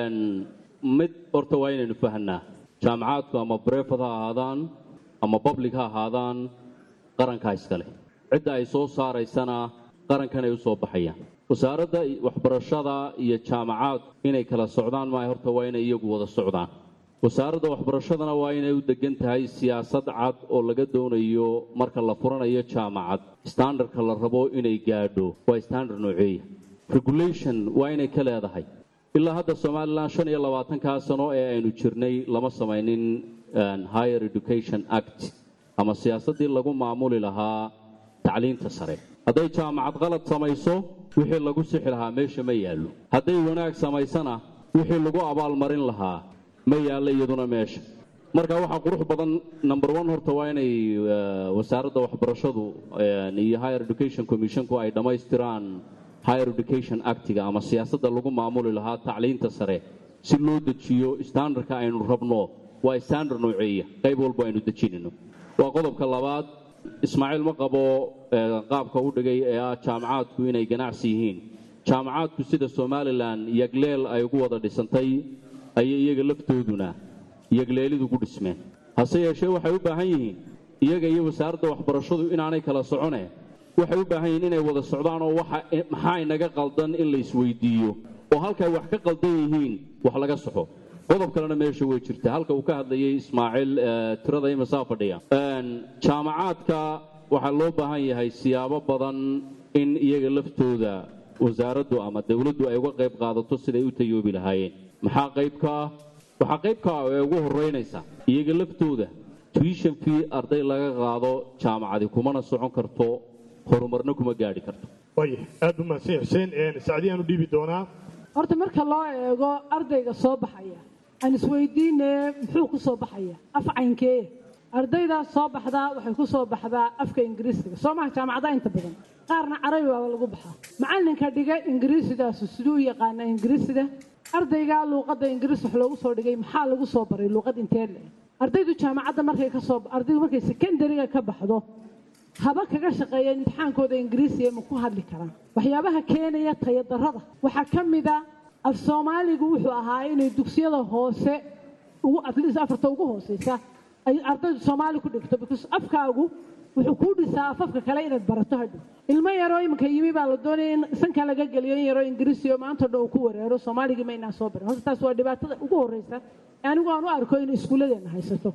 mid horta waa inaynu fahanaa jaamacaadku ama brefad ha ahaadaan ama public ha ahaadaan qarankaa iskale cidda ay soo saaraysana qarankan ay u soo baxayaan wasaaradda waxbarashada iyo jaamacaad inay kala socdaan maaha horta waa inay iyagu wada socdaan wasaaradda waxbarashadana waa inay u degan tahay siyaasad cad oo laga doonayo marka la furanayo jaamacad standardka la rabo inay gaadho waa standard nooceeya regulation waa inay ka leedahay ilaa hadda somalilan shan iyo labaatankaa sano ee aynu jirnay lama samaynin higher education act ama siyaasaddii lagu maamuli lahaa tacliinta sare hadday jaamacad qalad samayso wixii lagu sixi lahaa meesha ma yaallo hadday wanaag samaysana wixii lagu abaalmarin lahaa ma yaallo iyaduna meesha marka waxaa qurux badan number one horta waa inay wasaaradda waxbarashadu iyo higher education commissionku ay dhammaystiraan higher education actiga ama siyaasadda lagu maamuli lahaa tacliinta sare si loo dejiyo standardka aynu rabno waa standard nooceeya qayb walba aynu dejinayno waa qodobka labaad ismaaciil ma qabo qaabka u dhigay ee ah jaamacaadku inay ganacsi yihiin jaamacaadku sida somalilan yagleel ay ugu wada dhisantay ayay iyaga laftooduna yagleelidu ku dhismeen hase yeeshee waxay u baahan yihiin iyaga iyo wasaaradda waxbarashadu inaanay kala socone waxay u baahan yihiin inay wada socdaan oo maxaa inaga qaldan in la isweydiiyo oo halkay wax ka qaldan yihiin wax laga soxo qodob kalena meesha way jirta halka uu ka hadlayay ismaaciil tirada imasaa fadhiya jaamacaadka waxaa loo baahan yahay siyaabo badan in iyaga laftooda wasaaraddu ama dowladdu ay uga qayb qaadato siday u tayoobi lahaayeen maxaa qayb ka ah waxaa qayb ka ah ee ugu horeynaysa iyaga laftooda tuition fee arday laga qaado jaamacadi kumana socon karto horumarna kuma gaadhi karto way aad u mahadsan xuseen sacdiyaan u dhiibi doonaa horta marka loo eego ardayga soo baxaya aan isweydiine muxuu ku soo baxaya af caynkee ardaydaas soo baxdaa waxay ku soo baxdaa afka ingiriisiga soo maha jaamacadaha inta badan qaarna carabi baaba lagu baxaa macallinka dhiga ingiriisidaasu siduu u yaqaana ingiriisiga ardaygaa luuqadda ingiriis wax loogu soo dhigay maxaa lagu soo baray luuqad intee le ardaydu jaamacadda markay ka soo ardaydu markay secondariga ka baxdo haba kaga shaqeeya imtixaankooda ingiriisiga ma ku hadli karaan waxyaabaha keenaya tayadarrada waxaa ka mid a af soomaaligu wuxuu ahaa inay dugsiyada hoose ugu atleast afarta ugu hooseysa ay ardaydu soomaali ku dhigto because afkaagu wuxuu kuu dhisaa afafka kale inaad barato hadhow ilmo yaroo iminka yimi baa la doonaya in sanka laga geliyo in yaroo ingiriisi oo maanta dhan uu ku wareero soomaaligii ma inaan soo barin horta taas waa dhibaatada ugu horreysa anigu aan u arko inay iskuulladeena haysato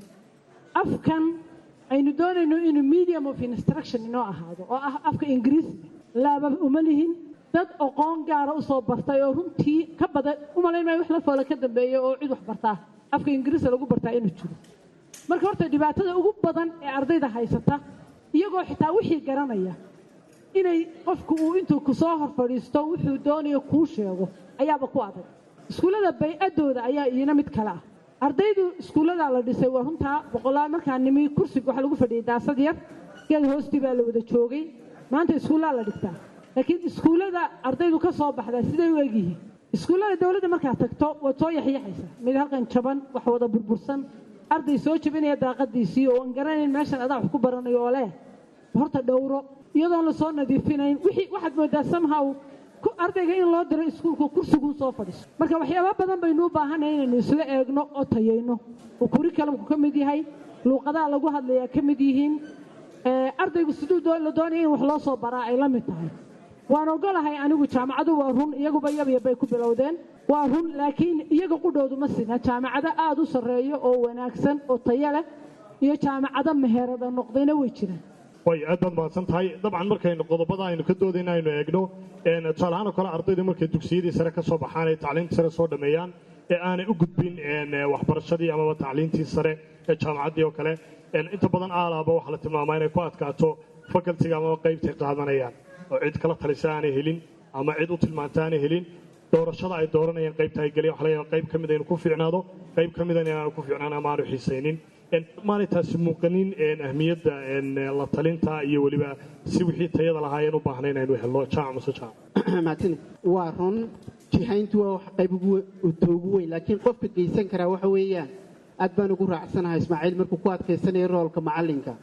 afkan aynu doonayno inuu medium of instruction inoo ahaado oo ah afka ingiriisiga laaba uma lihin dad aqoon gaara usoo bartay oo runtii ka badan umalayn maayo wax la foola ka dambeeya oo cid wax bartaa afka ingiriisa lagu bartaa inuu jiro marka horta dhibaatada ugu badan ee ardayda haysata iyagoo xitaa wixii garanaya inay qofku uu intuu kusoo hor fadhiisto wuxuu doonayo kuu sheego ayaaba ku adag iskuullada bay-adooda ayaa iina mid kale ah ardaydu iskuulladaa la dhisay waa runtaa boqolaal markaa nimi kursiga waxaa lagu fadhiyay daasad yar geed hoostii baa la wada joogay maanta iskuullaa la dhigtaa laakiin iskuullada ardaydu ka soo baxdaa siday u egyihiin iskuullada dowladda markaad tagto waad soo yaxyaxaysaa mid halkan jaban wax wada burbursan arday soo jabinaya daaqadiisii oo aan garanayn meeshan adaa wax ku baranayo oo leh horta dhowro iyadoon la soo nadiifinayn wixii waxaad moodaa somehow ku- ardayga in loo diro iskuulka kursiguu soo fadhiiso marka waxyaaba badan baynu u baahanay inaynu isla eegno oo tayayno oo curriculumku ka mid yahay luuqadaha lagu hadlayaa ka mid yihiin ee, ardaygu siduu doo- la doonaya in wax loo soo baraa ay la mid tahay waan ogolahay anigu jaamacadu waa run iyaguba yabyab bay ku bilowdeen waa run laakiin iyaga qudhoodu ma sina jaamacado aada u sarreeyo oo wanaagsan oo tayo leh iyo jaamacado meherada noqdayna way jiraan way aad baad mahadsan tahay dabcan markaynu qodobada aynu ka doodayna aynu eegno een, tusaale ahaan oo kale ardaydu markay dugsiyadii sare ka soo baxaan ay tacliintii sare soo dhammeeyaan ee aanay u gudbin een, waxbarashadii amaba tacliintii sare ee jaamacaddii oo kale een, inta badan aalaaba waxaa la tilmaamaa inay ku adkaato facultiga amaba qaybtay qaadanayaan oo cid kala talisa aanay helin ama cid u tilmaanta aanay helin doorashada ay dooranayaan qaybta ay geliyaan waxa laga yaabaa qayb ka mid inuu ku fiicnaado qayb ka midana inaanu ku fiicnaan ama aanu xiisaynin Een, maanay taasi muuqanin een, ahmiyadda een, la talinta iyo weliba si wixii tayada lahaayeen u baahnay inaynu helno jaamac mase jaamac mahadsanid waa run jihayntu waa wax qayb ugu we- uta ugu weyn laakiin qofka geysan karaa waxa weeyaan aad baan ugu raacsanahay ismaaciil markuu ku adkaysanayo roolka macallinka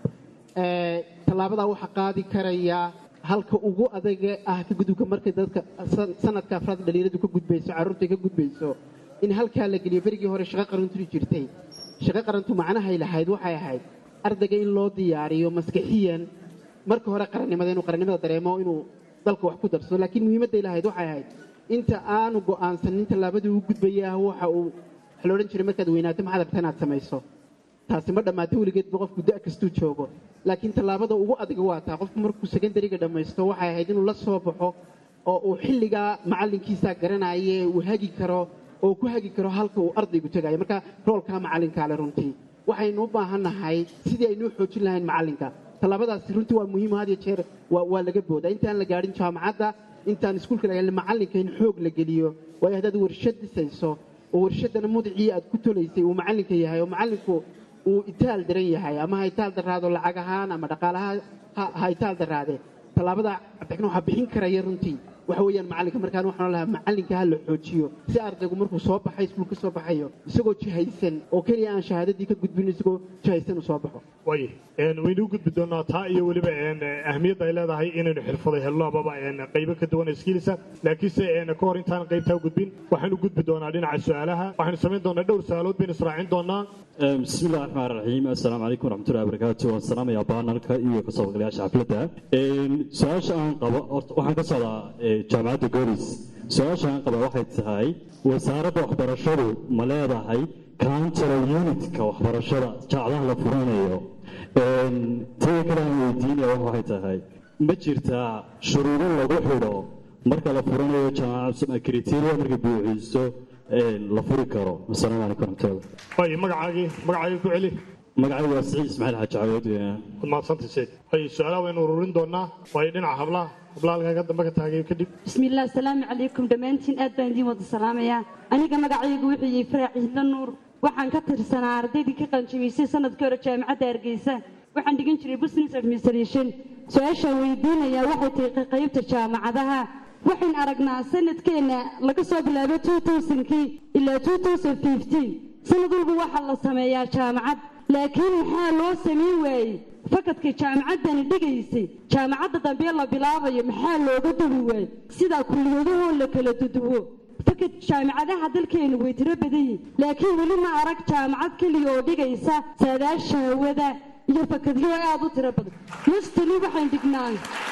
Ee, tallaabadaa waxaa qaadi karayaa halka ugu adaga ah ka gudubka markay dadka san- sanadka afraad dhalinyaradu ka gudbayso carruurta ka gudbayso in halkaa la geliyo berigii hore shaqo qarantu jirtay shaqo qarantu macnahay lahayd waxay ahayd ardayga in loo diyaariyo maskaxiyan marka hore qarannimada inuu qarannimada dareemo inuu dalka wax ku darsado laakiin muhiimadday lahayd waxay ahayd inta aanu go'aansanin tallaabadii uu gudbaya waxa uu waxa la odhan jiray markaad weynaato maxaad rabtaa inaad samayso taasi ma dhammaato weligeedba qofku da' kastuu joogo laakiin tallaabada ugu adag waa taa qofku markuu secondariga dhammaysto waxay ahayd inuu la soo baxo oo uu xilligaa macallinkiisaa garanaye uu hagi karo oo ku hagi karo halka uu ardaygu tegayo marka roolkaa macallinkaa le runtii waxaynu u baahannahay sidii aynu u xoojin lahayn macallinka tallaabadaasi runtii waa muhiim had iyo jeer waa waa laga boodaa intaan la gaadhin jaamacadda intaan iskuulka la gaadhin macallinka in xoog la geliyo waayo haddaad warshad dhisayso oo warshaddana mudicii aad ku tolaysay uu macallinka yahay oo macallinku uu itaal daran yahay ama ha itaal daraado lacag ahaan ama dhaqaalaha ha- ha itaal daraade tallaabada cabdixin waxaa bixin karaya runtii waxa weeyaan macallinka markaan waxaan lahaa macallinka ha la xoojiyo si ardaygu markuu soo baxay iskuulka soo baxayo isagoo jihaysan oo keliya aan shahaadadii ka gudbin isagoo jihaysan uu soo baxo way een, waynu u gudbi doonaa taa iyo weliba een, ahmiyadda ay leedahay inaynu xirfaday helno amaba een, qaybo ka duwan iskiilisa laakiinse een, ka hor intaan qaybtaa u gudbin waxaanu gudbi doonaa dhinaca su-aalaha waxaynu samayn doonaa dhowr su-aalood baynu israacin doonaa بسم الله الرحمن الرحيم السلام عليكم ورحمة الله وبركاته والسلام يا بانالك iyo kasoo qeybgalayaasha xafladda een su-aasha aan qabo horta waxaan ka socdaa ee, jaamacadda goris su-aasha aan qaba waxay tahay wasaaradda waxbarashadu ma leedahay counteral unitka waxbarashada jaacadaha la furanayo een tada kale aan weydiinaya waxay tahay ma jirtaa shuruudo lagu xidho marka la furanayo jaamacad criteria markay buuxiiso een la furi karo asalaamu calaykum waraxmatullahi way magacaagii magacaagii ku celi magacaygu waa siciid ismaaciil xaaji cawood waad mahadsantay sheeg way su-aalaha waynu ururin doonaa waayo dhinaca hablaha hablaha halkan ka dambe ka taagay kadib بسم الله السلام عليكم دمانتين aad baan idin wada salaamaya aniga magacaygu wuxuu yahay faraac ciidla nuur waxaan ka tirsanaa ardaydii ka qalinjabisay sanadkii hore jaamacadda hargeysa waxaan dhigan jiray business administration su-aashaan weydiinayaa waxay tahay ka qaybta jaamacadaha waxaan aragnaa sanadkeena laga soo bilaabo 2000kii ilaa 2015 sanad walba waxaa la sameeyaa jaamacad laakiin maxaa loo samayn waayey fakadka jaamacaddani dhigaysay jaamacadda dambe la bilaabayo maxaa looga duwi waayey sidaa kulliyadahoo la kala duduwo fakad jaamacadaha dalkeenu way tiro badan yihin laakiin weli ma arag jaamacad keliya oo dhigaysa saadaasha hawada iyo fakadyo aad u tiro badan mustali waxaan dhignaa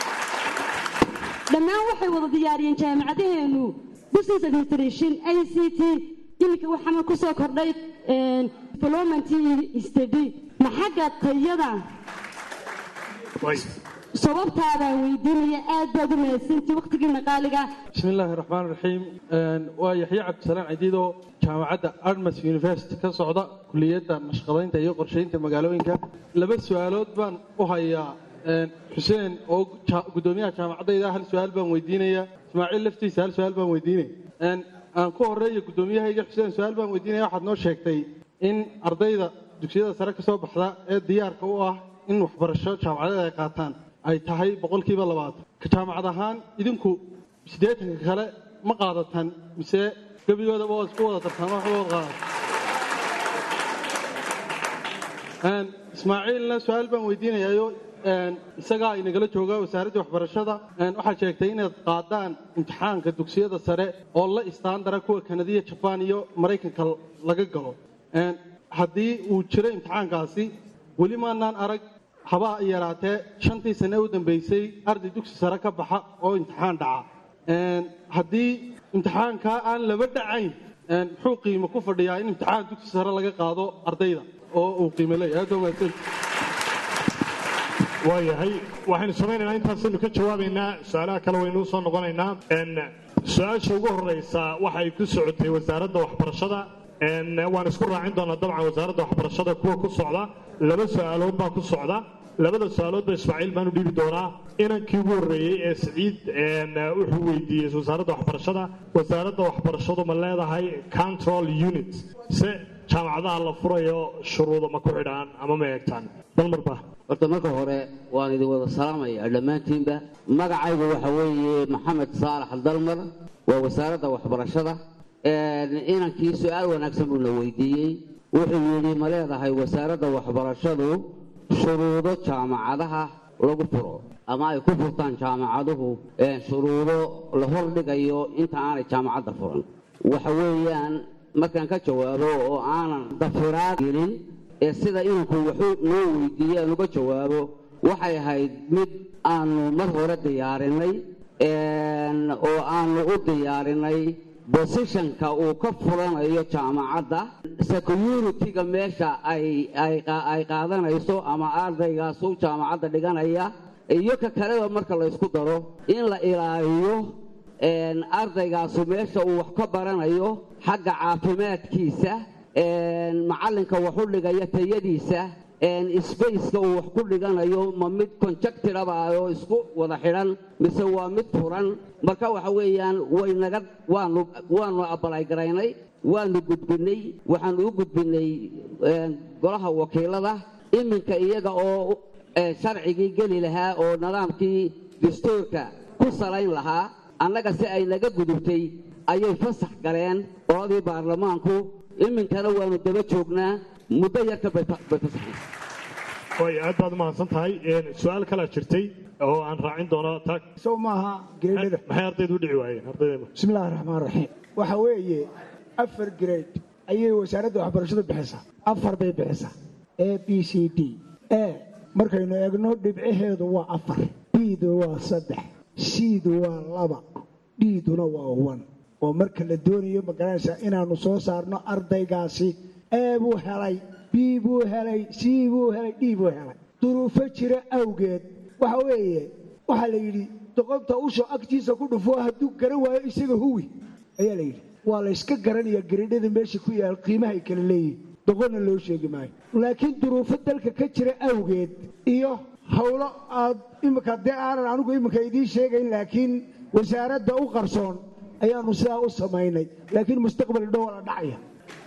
dhammaan waxay wada diyaariyeen jaamacadaheenu business administration i c t iminka waxaana ku soo kordhay development study ma xagga tayada way sababtaadaan weydiinaya aad baad u mahadsantii waqtigiina qaaliga بسم الله الرحمن الرحيم ويحيى عبد السلام عديدو جامعة أرمس يونيفرسيتي كصعدة كلية نشقلين تيو قرشين تمقالوينك لبس سؤالات بان وهيا حسين أو قدوميها جامعة إذا هل سؤال بان ويدينيا إسماعيل لفتي سأل سؤال بان ويديني أن أن كو هرية قدوميها يجي حسين سؤال بان ويدينيا واحد نور شيكتي إن أرضيدا dugsiyada sare ka soo baxda ee diyaarka u ah in waxbarasho jaamacadeed ay qaataan ay tahay boqolkiiba labaatan ka jaamacad ahaan idinku siddeetanka kale ma qaadataan mise gebigoodaba waa isku wada tartaan wax wada qaadatan ismaaciilna su-aal baan weydiinayaayo isagaa inagala jooga wasaaradda waxbarashada waxaad sheegtay inaad qaadaan imtixaanka dugsiyada sare oo la istaandara kuwa kanadiya jabaan iyo maraykanka laga galo haddii uu jiro imtixaankaasi weli maanaan arag haba yaraatee shantii sane u dambaysay arday dugsi sare ka baxa oo imtixaan dhaca haddii imtixaankaa aan laba dhacayn muxuu qiimo ku fadhiyaa in imtixaan dugsi sare laga qaado ardayda oo uu qiimo leeyahay aad wanaagsan waayahay waxaynu samaynaynaa intaasaynu ka jawaabaynaa su-aalaha kale waynuu soo noqonaynaa su-aasha ugu horeysa waxay ku socotay wasaaradda waxbarashada waan isku raacin doonaa dabcan wasaaradda waxbarashada kuwa ku socda laba su-aalood baa ku socda labada su-aaloodba ismaaciil baan u dhiibi doonaa inankii ugu horreeyey ee siciid wuxuu weydiiyey wasaaradda waxbarashada wasaaradda waxbarashadu ma leedahay control unit se jaamacadaha la furayo shuruudo ma ku xidhaan ama ma eegtaan dalmarba horta marka hore waan idin wada salaamaya dhammaantiinba magacaygu waxa weeye maxamed saalax dalmar waa wasaaradda waxbarashada inankii su-aal wanaagsan buu na weydiiyey wuxuu yidhi ma leedahay wasaaradda waxbarashadu shuruudo jaamacadaha lagu furo ama ay ku furtaan jaamacaduhu shuruudo la hordhigayo inta aanay jaamacadda furan waxa weeyaan markaan ka jawaabo oo aanan dafiraad gelin ee sida inanku wuxuu noo weydiiyey aan uga jawaabo waxay ahayd mid aanu mar hore diyaarinay oo aanu u diyaarinay bosishonka uu ka furanayo jaamacadda security-ga meesha ay qaadanayso ama ardaygaasu jaamacadda dhiganaya iyo ka kaleba marka la ysku daro in la ilaaliyo ardaygaasu meesha uu wax ka baranayo xagga caafimaadkiisa macallinka wax u dhigaya tayadiisa sbaceka uu wax ku dhiganayo ma mid conjectiraba oo isku wada xidhan mise waa mid furan marka waxa weeyaan waynaga waanu waanu abalaygaraynay waanu gudbinay waxaanu u gudbinay golaha wakiilada iminka iyaga oo sharcigii geli lahaa oo nidaamkii dastuurka ku salayn lahaa annaga si ay naga gudubtay ayay fasax galeen qoladii baarlamaanku iminkana waanu daba joognaa muddo yarka bay fasaxeen way aad baad umahadsan tahay su-aal kalaa jirtay oo aan raacin doono tag sow maaha geedhada maxay ardaydu u dhici waayeen ardayda bismi illaahi raxmaan raxiim waxa weeye afar grade ayay wasaaradda waxbarashadu bixisaa afar bay bixisaa a b c d a markaynu eegno dhibcaheedu waa afar b-du waa saddex c-du waa laba d-duna waa one oo marka la doonayo magaranaysaa inaannu soo saarno ardaygaasi a buu helay b buu helay c buu helay d buu helay duruufo jira awgeed waxa weeye waxaa la yidhi doqonta usho agtiisa ku dhufo hadduu garan waayo isaga huwi ayaa la yidhi waa la yska garanayaa garidhada meesha ku yaal qiimahay kala leeyihin doqonna loo sheegi maayo laakiin duruufo dalka ka jira awgeed iyo howlo aad imika dee aanan anigu iminka idiin sheegayn laakiin wasaaradda u qarsoon ayaanu sidaa u samaynay laakiin mustaqbal dhow la dhacaya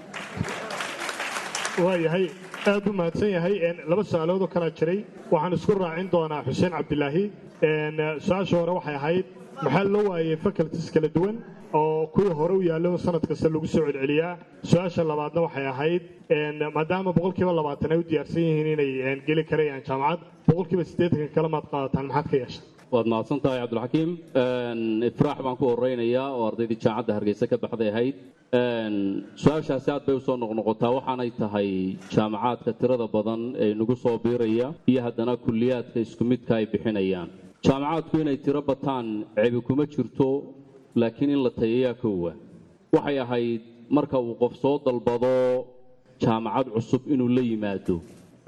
waayahay aad u mahadsan yahay laba su-aalood oo kalaa jiray waxaan isku raacin doonaa xuseen cabdilaahi su-aasha hore waxay ahayd maxaa loo waayey faculties kala duwan oo kuwii hore u yaallo sanad kasta lagu soo celceliyaa su-aasha labaadna waxay ahayd maadaama boqolkiiba labaatan ay u diyaarsan yihiin inay geli karayaan jaamacad boqolkiiba siddeetanka kale maad qaadataan maxaad ka yeeshay waad mahadsan tahay cabdilxakiim ifraax baan ku horeynayaa oo ardaydii jaamacadda hargeysa ka baxday ahayd su-aashaasi aad bay usoo noqnoqotaa waxaanay tahay jaamacaadka tirada badan ee nagu soo biiraya iyo haddana kulliyaadka isku midka ay bixinayaan jaamacaadku inay tiro bataan cebi kuma jirto laakiin in la tayayaa koowa waxay ahayd marka uu qof soo dalbado jaamacad cusub inuu la yimaado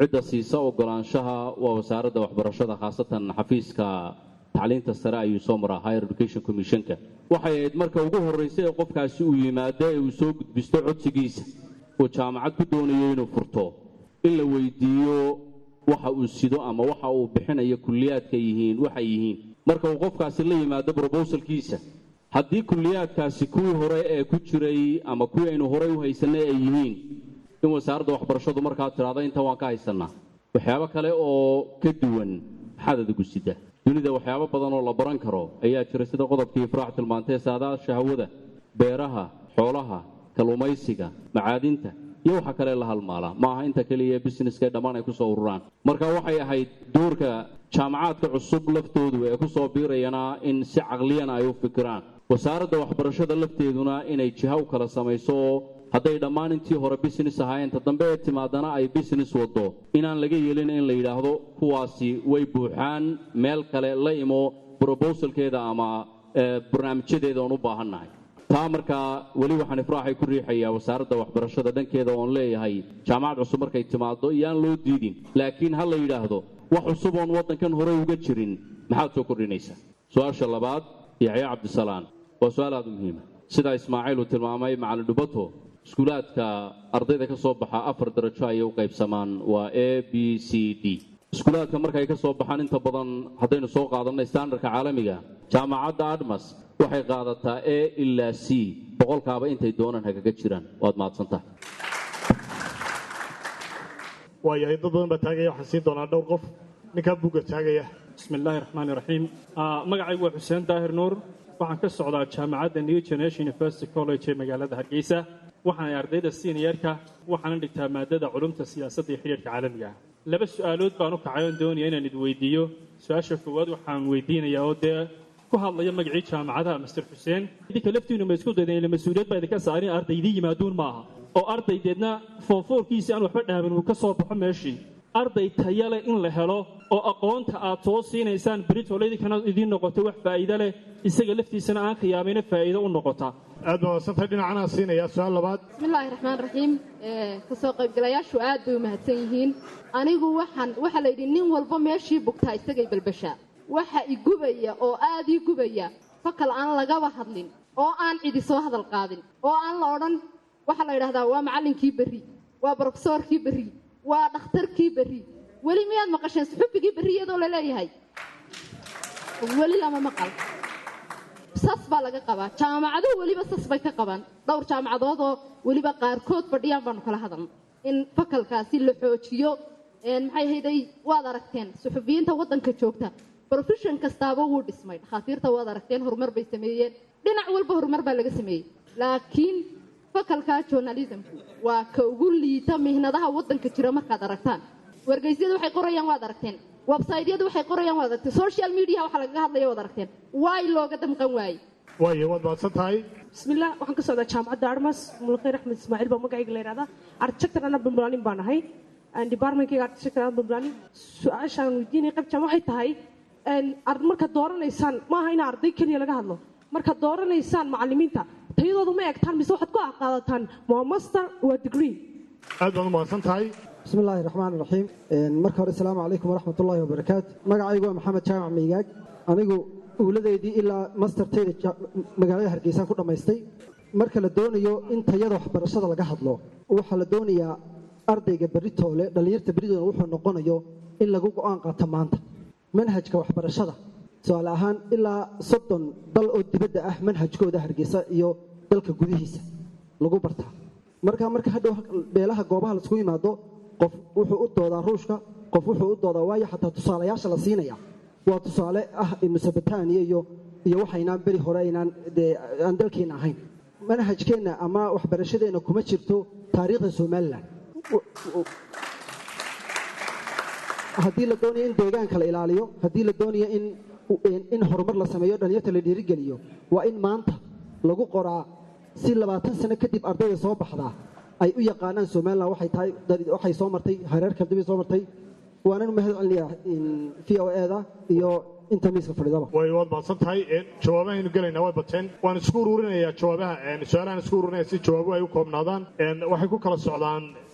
cidda siisa ogolaanshaha waa wasaaradda waxbarashada khaasatan xafiiska tacliinta sare ayuu soo maraa higher education commissionka waxay ahayd marka ugu horraysay ee qofkaasi uu yimaado ee uu soo gudbisto codsigiisa uu jaamacad ku doonayo inuu furto in la weydiiyo waxa uu sido ama waxa uu bixinayo kulliyaadka yihiin waxay yihiin marka uu qofkaasi la yimaado brobosalkiisa haddii kulliyaadkaasi kuwii hore ee ku jiray ama kuwii aynu horey u haysanay ay yihiin in wasaaradda waxbarashadu markaa tidhaahdo intan waan ka haysannaa waxyaabo kale oo ka duwan maxaad adigu sida dunida waxyaabo badan oo la baran karo ayaa jira sida qodobkii ifraax tilmaantee saadaasha hawada beeraha xoolaha kalluumaysiga macaadinta iyo waxa kale la halmaala ma aha inta keliya businesska dhammaan ay kusoo ururaan marka waxay ahayd doorka jaamacaadka cusub laftoodu ee kusoo biirayana in si caqliyana ay u fikiraan wasaaradda waxbarashada lafteeduna inay jiha u kala samayso oo hadday dhammaan intii hore business ahaayeen ta dambe ee timaadana ay business wado inaan laga yeelin in la yidhaahdo kuwaasi way buuxaan meel kale la imo brobosalkeeda ama barnaamijyadeeda oon u baahannahay taa markaa weli waxaan ifraaxay ku riixayaa wasaaradda waxbarashada dhankeeda oon leeyahay jaamacad cusub markay timaado iyaan loo diidin laakiin ha la yidhaahdo wax cusub oon waddankan hore uga jirin maxaad soo kordhinaysaa su-aasha labaad yaxya cabdisalaan waa su-aal aada u muhiima sidaa ismaaciil uu tilmaamay macalin dhubato iskuulaadka ardayda ka soo baxa afar darajo ayay u qaybsamaan waa a b c d iskuulaadka markay ka soo baxaan inta badan haddaynu soo qaadanay standardka caalamiga jaamacadda admas waxay qaadataa a ilaa c boqolkaaba intay doonaan hagaga jiraan waad mahadsantaha waayahay dad badan baa taagaya waxaan siin doonaa dhowr qof ninkaa buugga taagaya bismi illaahi raxmaani raxiim magacaygu waa xuseen daahir nuur waxaan ka socdaa jaamacadda new generation university college ee magaalada hargeysa waxaanay ardayda seniorka waxaana dhigtaa maadada culumta siyaasadda iyo xidhiirka caalamiga ah laba su-aalood baan u kacay oon doonaya inaan id weydiiyo su-aasha koowaad waxaan weydiinayaa oo dee ku hadlaya magacii jaamacadaha master xuseen idinka laftiinu ma isku daydeen ila mas-uuliyad baa idinka saarin ardaydii yimaaduun maaha oo ardaydeedna foonfoorkiisi aan waxba dhaamin uu ka soo baxo meeshii arday taya leh in la helo oo aqoonta aad soo siinaysaan beritole idinkana idiin noqoto wax faa'iido leh isaga laftiisana aan khiyaamayna faa'iido u noqota aad baa wadsantay dhinacanaa siinaya su-aal labaad bismillaahi raxmaan raxiim kasoo qaybgalayaashu aad bay u mahadsan yihiin anigu waxaan waxaa la yidhi nin walba meeshii bugtaa isagay balbashaa waxa igubaya oo aad ii gubaya fakal aan lagaba hadlin oo aan cidi soo hadal qaadin oo aan la odhan waxaa la yidhahdaa waa macallinkii berri waa brofesoorkii berri waa dhakhtarkii berri weli miyaad maqasheen suxubbigii berri iyadoo la leeyahay weli lama maqal sas baa laga qabaa jaamacaduhu weliba sas bay ka qabaan dhowr jaamacadoodoo weliba qaarkood fadhiyaan baanu kala hadalna in fakalkaasi la xoojiyo maxay hayday waad aragteen suxufiyiinta waddanka joogta profession kastaaba wuu dhismay dhakhaatiirta waad aragteen horumar bay sameeyeen dhinac walba horumar baa laga sameeyey laakiin fakalka journalismku waa ka ugu liita mihnadaha waddanka jira markaad aragtaan wargeysyada waxay qorayaan waad aragteen websaytyadu waxay qorayaan waad aragteen social media waxaa lagaga hadlaya waad aragteen waay looga damqan waaye waayo waad mahadsan tahay bismillah waxaan ka socdaa jaamacadda armas mulkhayr axmed ismaaciil baa magacayga la yidhahdaa architector ana bambalaanin baan ahay departmentkayga architector ana bambalaanin su-aashaan weydiinaya qaybjaan waxay tahay markaad dooranaysaan maaha in arday keliya laga hadlo markaad dooranaysaan macalimiinta tayadooda ma egtaan mise waxaad ku qaadataan waa master waa degree aad baad u mahadsan tahay bismi illaahi raxmaan raxiim marka hore asalaamu calaykum waraxmat ullaahi wabarakaatu magacaygu waa maxamed jaamac meygaag anigu uuladeydii ilaa masterteyda magaalada hargeysaan ku dhammaystay marka la doonayo in tayada waxbarashada laga hadlo waxaa la doonayaa ardayga beritoole dhallinyarta beridoona wuxuu noqonayo in lagu go-aan qaato maanta manhajka waxbarashada tusaale ahaan ilaa soddon dal oo dibadda ah manhajkooda hargeysa iyo dalka gudihiisa lagu bartaa marka marka hadhow beelaha goobaha laisku yimaado qof wuxuu u doodaa ruushka qof wuxuu u doodaa waayo xataa tusaalayaasha la siinaya waa tusaale ah musabataniya iyo iyo waxaynaan beri hore aynaan dee aan dalkeena ahayn manhajkeenna ama waxbarashadeenna kuma jirto taariikhda somalilan haddii la doonayo in deegaanka la ilaaliyo haddii la doonayo in in horumar la sameeyo dhalinyarta la dhiirigeliyo waa in maanta lagu qoraa si labaatan sano kadib ardayda soo baxdaa ay u yaqaanaan somalilan waxay tahay waxay soo martay hareer kaldibay soo martay waanan u mahad celinayaa v o e da iyo inta miiska fadhidaba way waad mahadsan tahay jawaabahaynu gelaynaa way bateen waan isku ururinayaa jawaabaha su-aalahan isku ururinaya si jawaabuhu ay u koobnaadaan waxay ku kala socdaan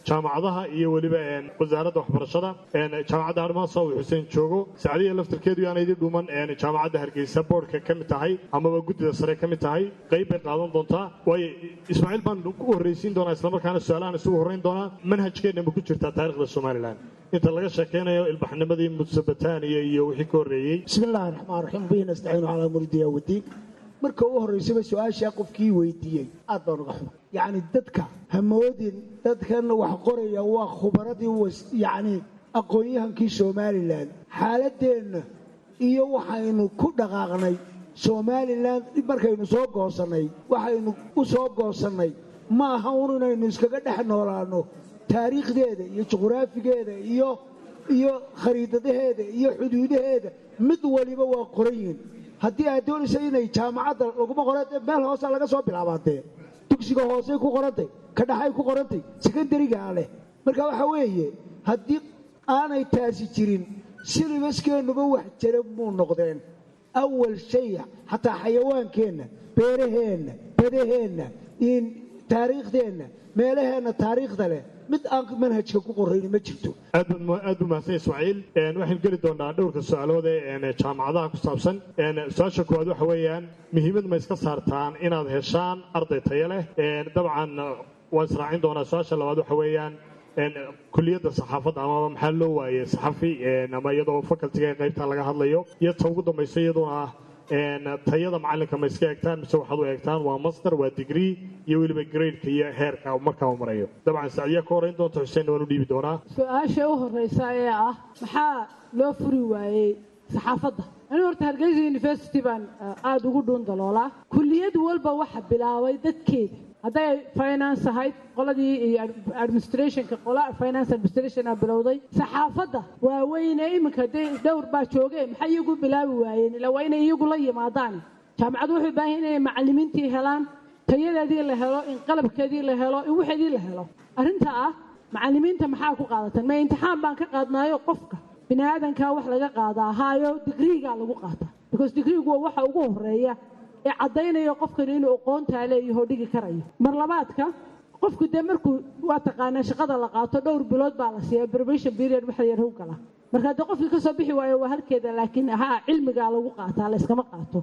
jaamacadaha iyo weliba wasaaradda waxbarashada jaamacadda armaasa uu xuseen joogo sacdiya laftarkeedu yaana idin dhuuman jaamacadda hargeysa boordhka ka mid tahay amaba guddida sare ka mid tahay qayb bay qaadan doontaa waayo ismaaciil baan ku horreysiin doonaa islamarkaana su-aalahan isugu horreyn doonaa manhajkeenna ma ku jirtaa taarikhda somalilan inta laga sheekeynayo ilbaxnimadii mudsabataaniya iyo wixii ka horreeyey bismi illaahi raxmaan raxiim bihi nastaciinu calaa muridiya wadiin marka u horreysaba su-aashaa qofkii weydiiyey aad baan uga xuma yacni dadka hamoodin dadkan wax qoraya waa khubaradii yacni aqoon-yahankii somalilan xaaladeenna iyo waxaynu ku dhaqaaqnay somalilan markaynu soo goosannay waxaynu u soo goosannay ma aha un inaynu iskaga dhex noolaanno taariikhdeeda iyo juqraafigeeda iyo iyo khariidadaheeda iyo xuduudaheeda mid waliba waa qoran yihin haddii aad doonaysa inay jaamacadda laguma qoran meel hoosa laga soo bilaabaatee dugsiga hoosey ku qorantay ka dhaxay ku qorantay sekondarigaa leh marka waxa weeye haddii aanay taasi jirin silibaskeennaba wax jira muu noqdeen awal shay xataa xayawaankeenna beeraheenna badaheenna taariikhdeenna meelaheenna taariikhda leh mid aan manhajka ku qorayni ma jirto aad buu mahadsan ismaaciil waxaynu geli doonaa dhowrka su-aalood ee jaamacadaha ku saabsan su-aasha koowaad waxa weeyaan muhiimad ma iska saartaan inaad heshaan arday tayo leh dabcan waan israacin doonaa su-aasha labaad waxa weeyaan kuliyadda saxaafadda amaba maxaa loo waayey saxafi ama iyadoo facultiga ee qaybta laga hadlayo iyo ta ugu dambaysa iyaduna ah tayada macalinka ma iska eegtaan mise waxaad u eegtaan waa master waa degree iyo weliba gradeka iyo heerka markaa uu marayo dabcan sacdiya ka horreyn doonta xuseen waan u dhiibi doonaa su-aasha u horreysa ee ah maxaa loo furi waayey saxaafadda anigu horta hargeysa university baan aada ugu dhuun daloolaa kulliyad walba waxa bilaabay dadkeeda hadday finance ahayd qoladii iyo administrationka qola finance administrationa bilowday saxaafadda waaweyne iminka dee dhowr baa joogeen maxay iyagu bilaabi waayeen ila waa inay iyagu la yimaadaan jaamacaddu waxay baahan inay macallimiintii helaan tayadeedii la helo in qalabkeedii la helo in waxeedii la helo arrinta ah macallimiinta maxaa ku qaadatan ma imtixaan baan ka qaadnaayo qofka bini aadankaa wax laga qaadaa haayo digriigaa lagu qaataa because digriigu waa waxa ugu horeeya ee caddaynaya qofkani inuu aqoontaa leeyaho dhigi karayo mar labaadka qofku dee markuu waa taqaanaa shaqada la qaato dhowr bilood baa la siiya probation period waxa yar u gala marka haddii qofkii kasoo bixi waayo waa halkeeda laakiin haa cilmigaa lagu qaataa la yskama qaato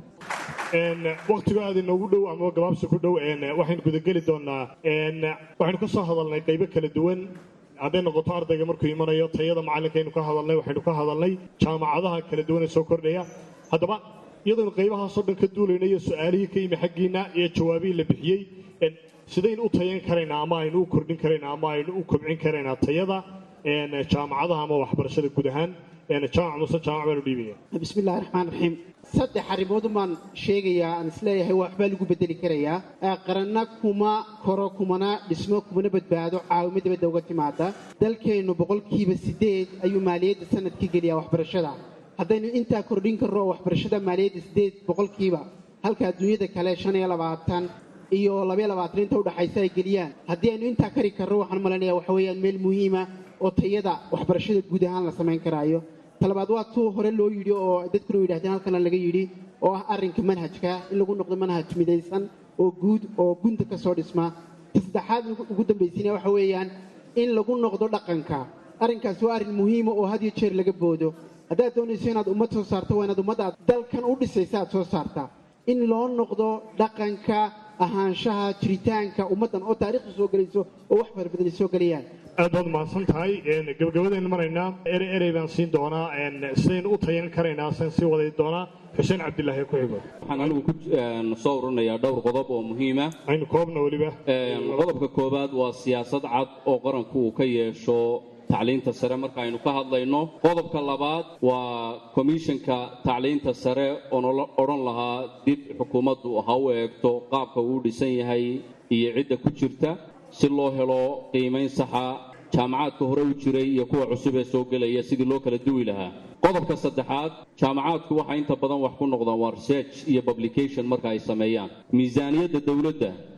waktigo aad inoogu dhow ama gabaabsi ku dhow waxaynu gudageli doonaa waxaynu ka soo hadalnay qaybo kala duwan hadday noqoto ardayga markuu imanayo tayada macallinkaynu ka hadalnay waxaynu ka hadalnay jaamacadaha kala duwan ee soo kordhaya haddaba iyadoonu qaybahaasoo dhan ka duulayna iyo su-aalihii ka yimi xaggiina iyo jawaabihii la bixiyey sidaynu u tayan karaynaa ama aynu u kordhin karaynaa ama aynu u kobcin karaynaa tayada jaamacadaha ama waxbarashada guud ahaan jaamac muse jaamac baanu dhiibaya bismi illahi raxmaan raxiim saddex arrimood baan sheegayaa aan isleeyahay waxbaa lagu bedeli karayaa qaranna kuma koro kumana dhismo kumana badbaado caawimo dibadda uga timaada dalkeennu boqolkiiba sideed ayuu maaliyadda sanadkii geliyaa waxbarashada haddaynu intaa kordhin karno oo waxbarashada maaliyadda sideed boqolkiiba halka adduunyada kale shan iyo labaatan iyo labaiyo labaatan inta udhaxaysa ay geliyaan haddii aynu intaa kari karno waxaan malaynayaa waxa weeyaan meel muhiima oo tayada waxbarashada guud ahaan la samayn karaayo talabaad waa tuu hore loo yidhi oo dadkuna yidhahdeen halkana laga yidhi oo ah arrinka manhajka in lagu noqdo manhaj midaysan oo guud oo gunta ka soo dhisma ta saddexaad ugu dambaysiina waxa weeyaan in lagu noqdo dhaqanka arrinkaasi waa arrin muhiima oo had iyo jeer laga boodo haddaad doonayso inaad ummad soo saarto waa inaad ummadda aad dalkan u dhisaysa aad soo saartaa in loo noqdo dhaqanka ahaanshaha jiritaanka ummaddan oo taariikhda soo gelayso oo wax fara badan ay soo gelayaan aad baad mahadsan tahay gabagabadaynu maraynaa erey erey baan siin doonaa sidaynu u tayan karaynaa san sii waday doonaa xuseen cabdilaahi ku xigo waxaan anigu ku soo ururinayaa dhowr qodob oo muhiima aynu koobna weliba qodobka koowaad waa siyaasad cad oo qaranku uu ka yeesho tacliinta sare marka aynu ka hadlayno qodobka labaad waa komishanka tacliinta sare oon odhan lahaa dib xukuumaddu ha u eegto qaabka uu dhisan yahay iyo cidda ku jirta si loo helo qiimayn saxa jaamacaadka hore u jiray iyo kuwa cusub ee soo gelaya sidii loo kala duwi lahaa qodobka saddexaad jaamacaadku waxay inta badan wax ku noqdaan waa research iyo publication marka ay sameeyaan miisaaniyadda dowladda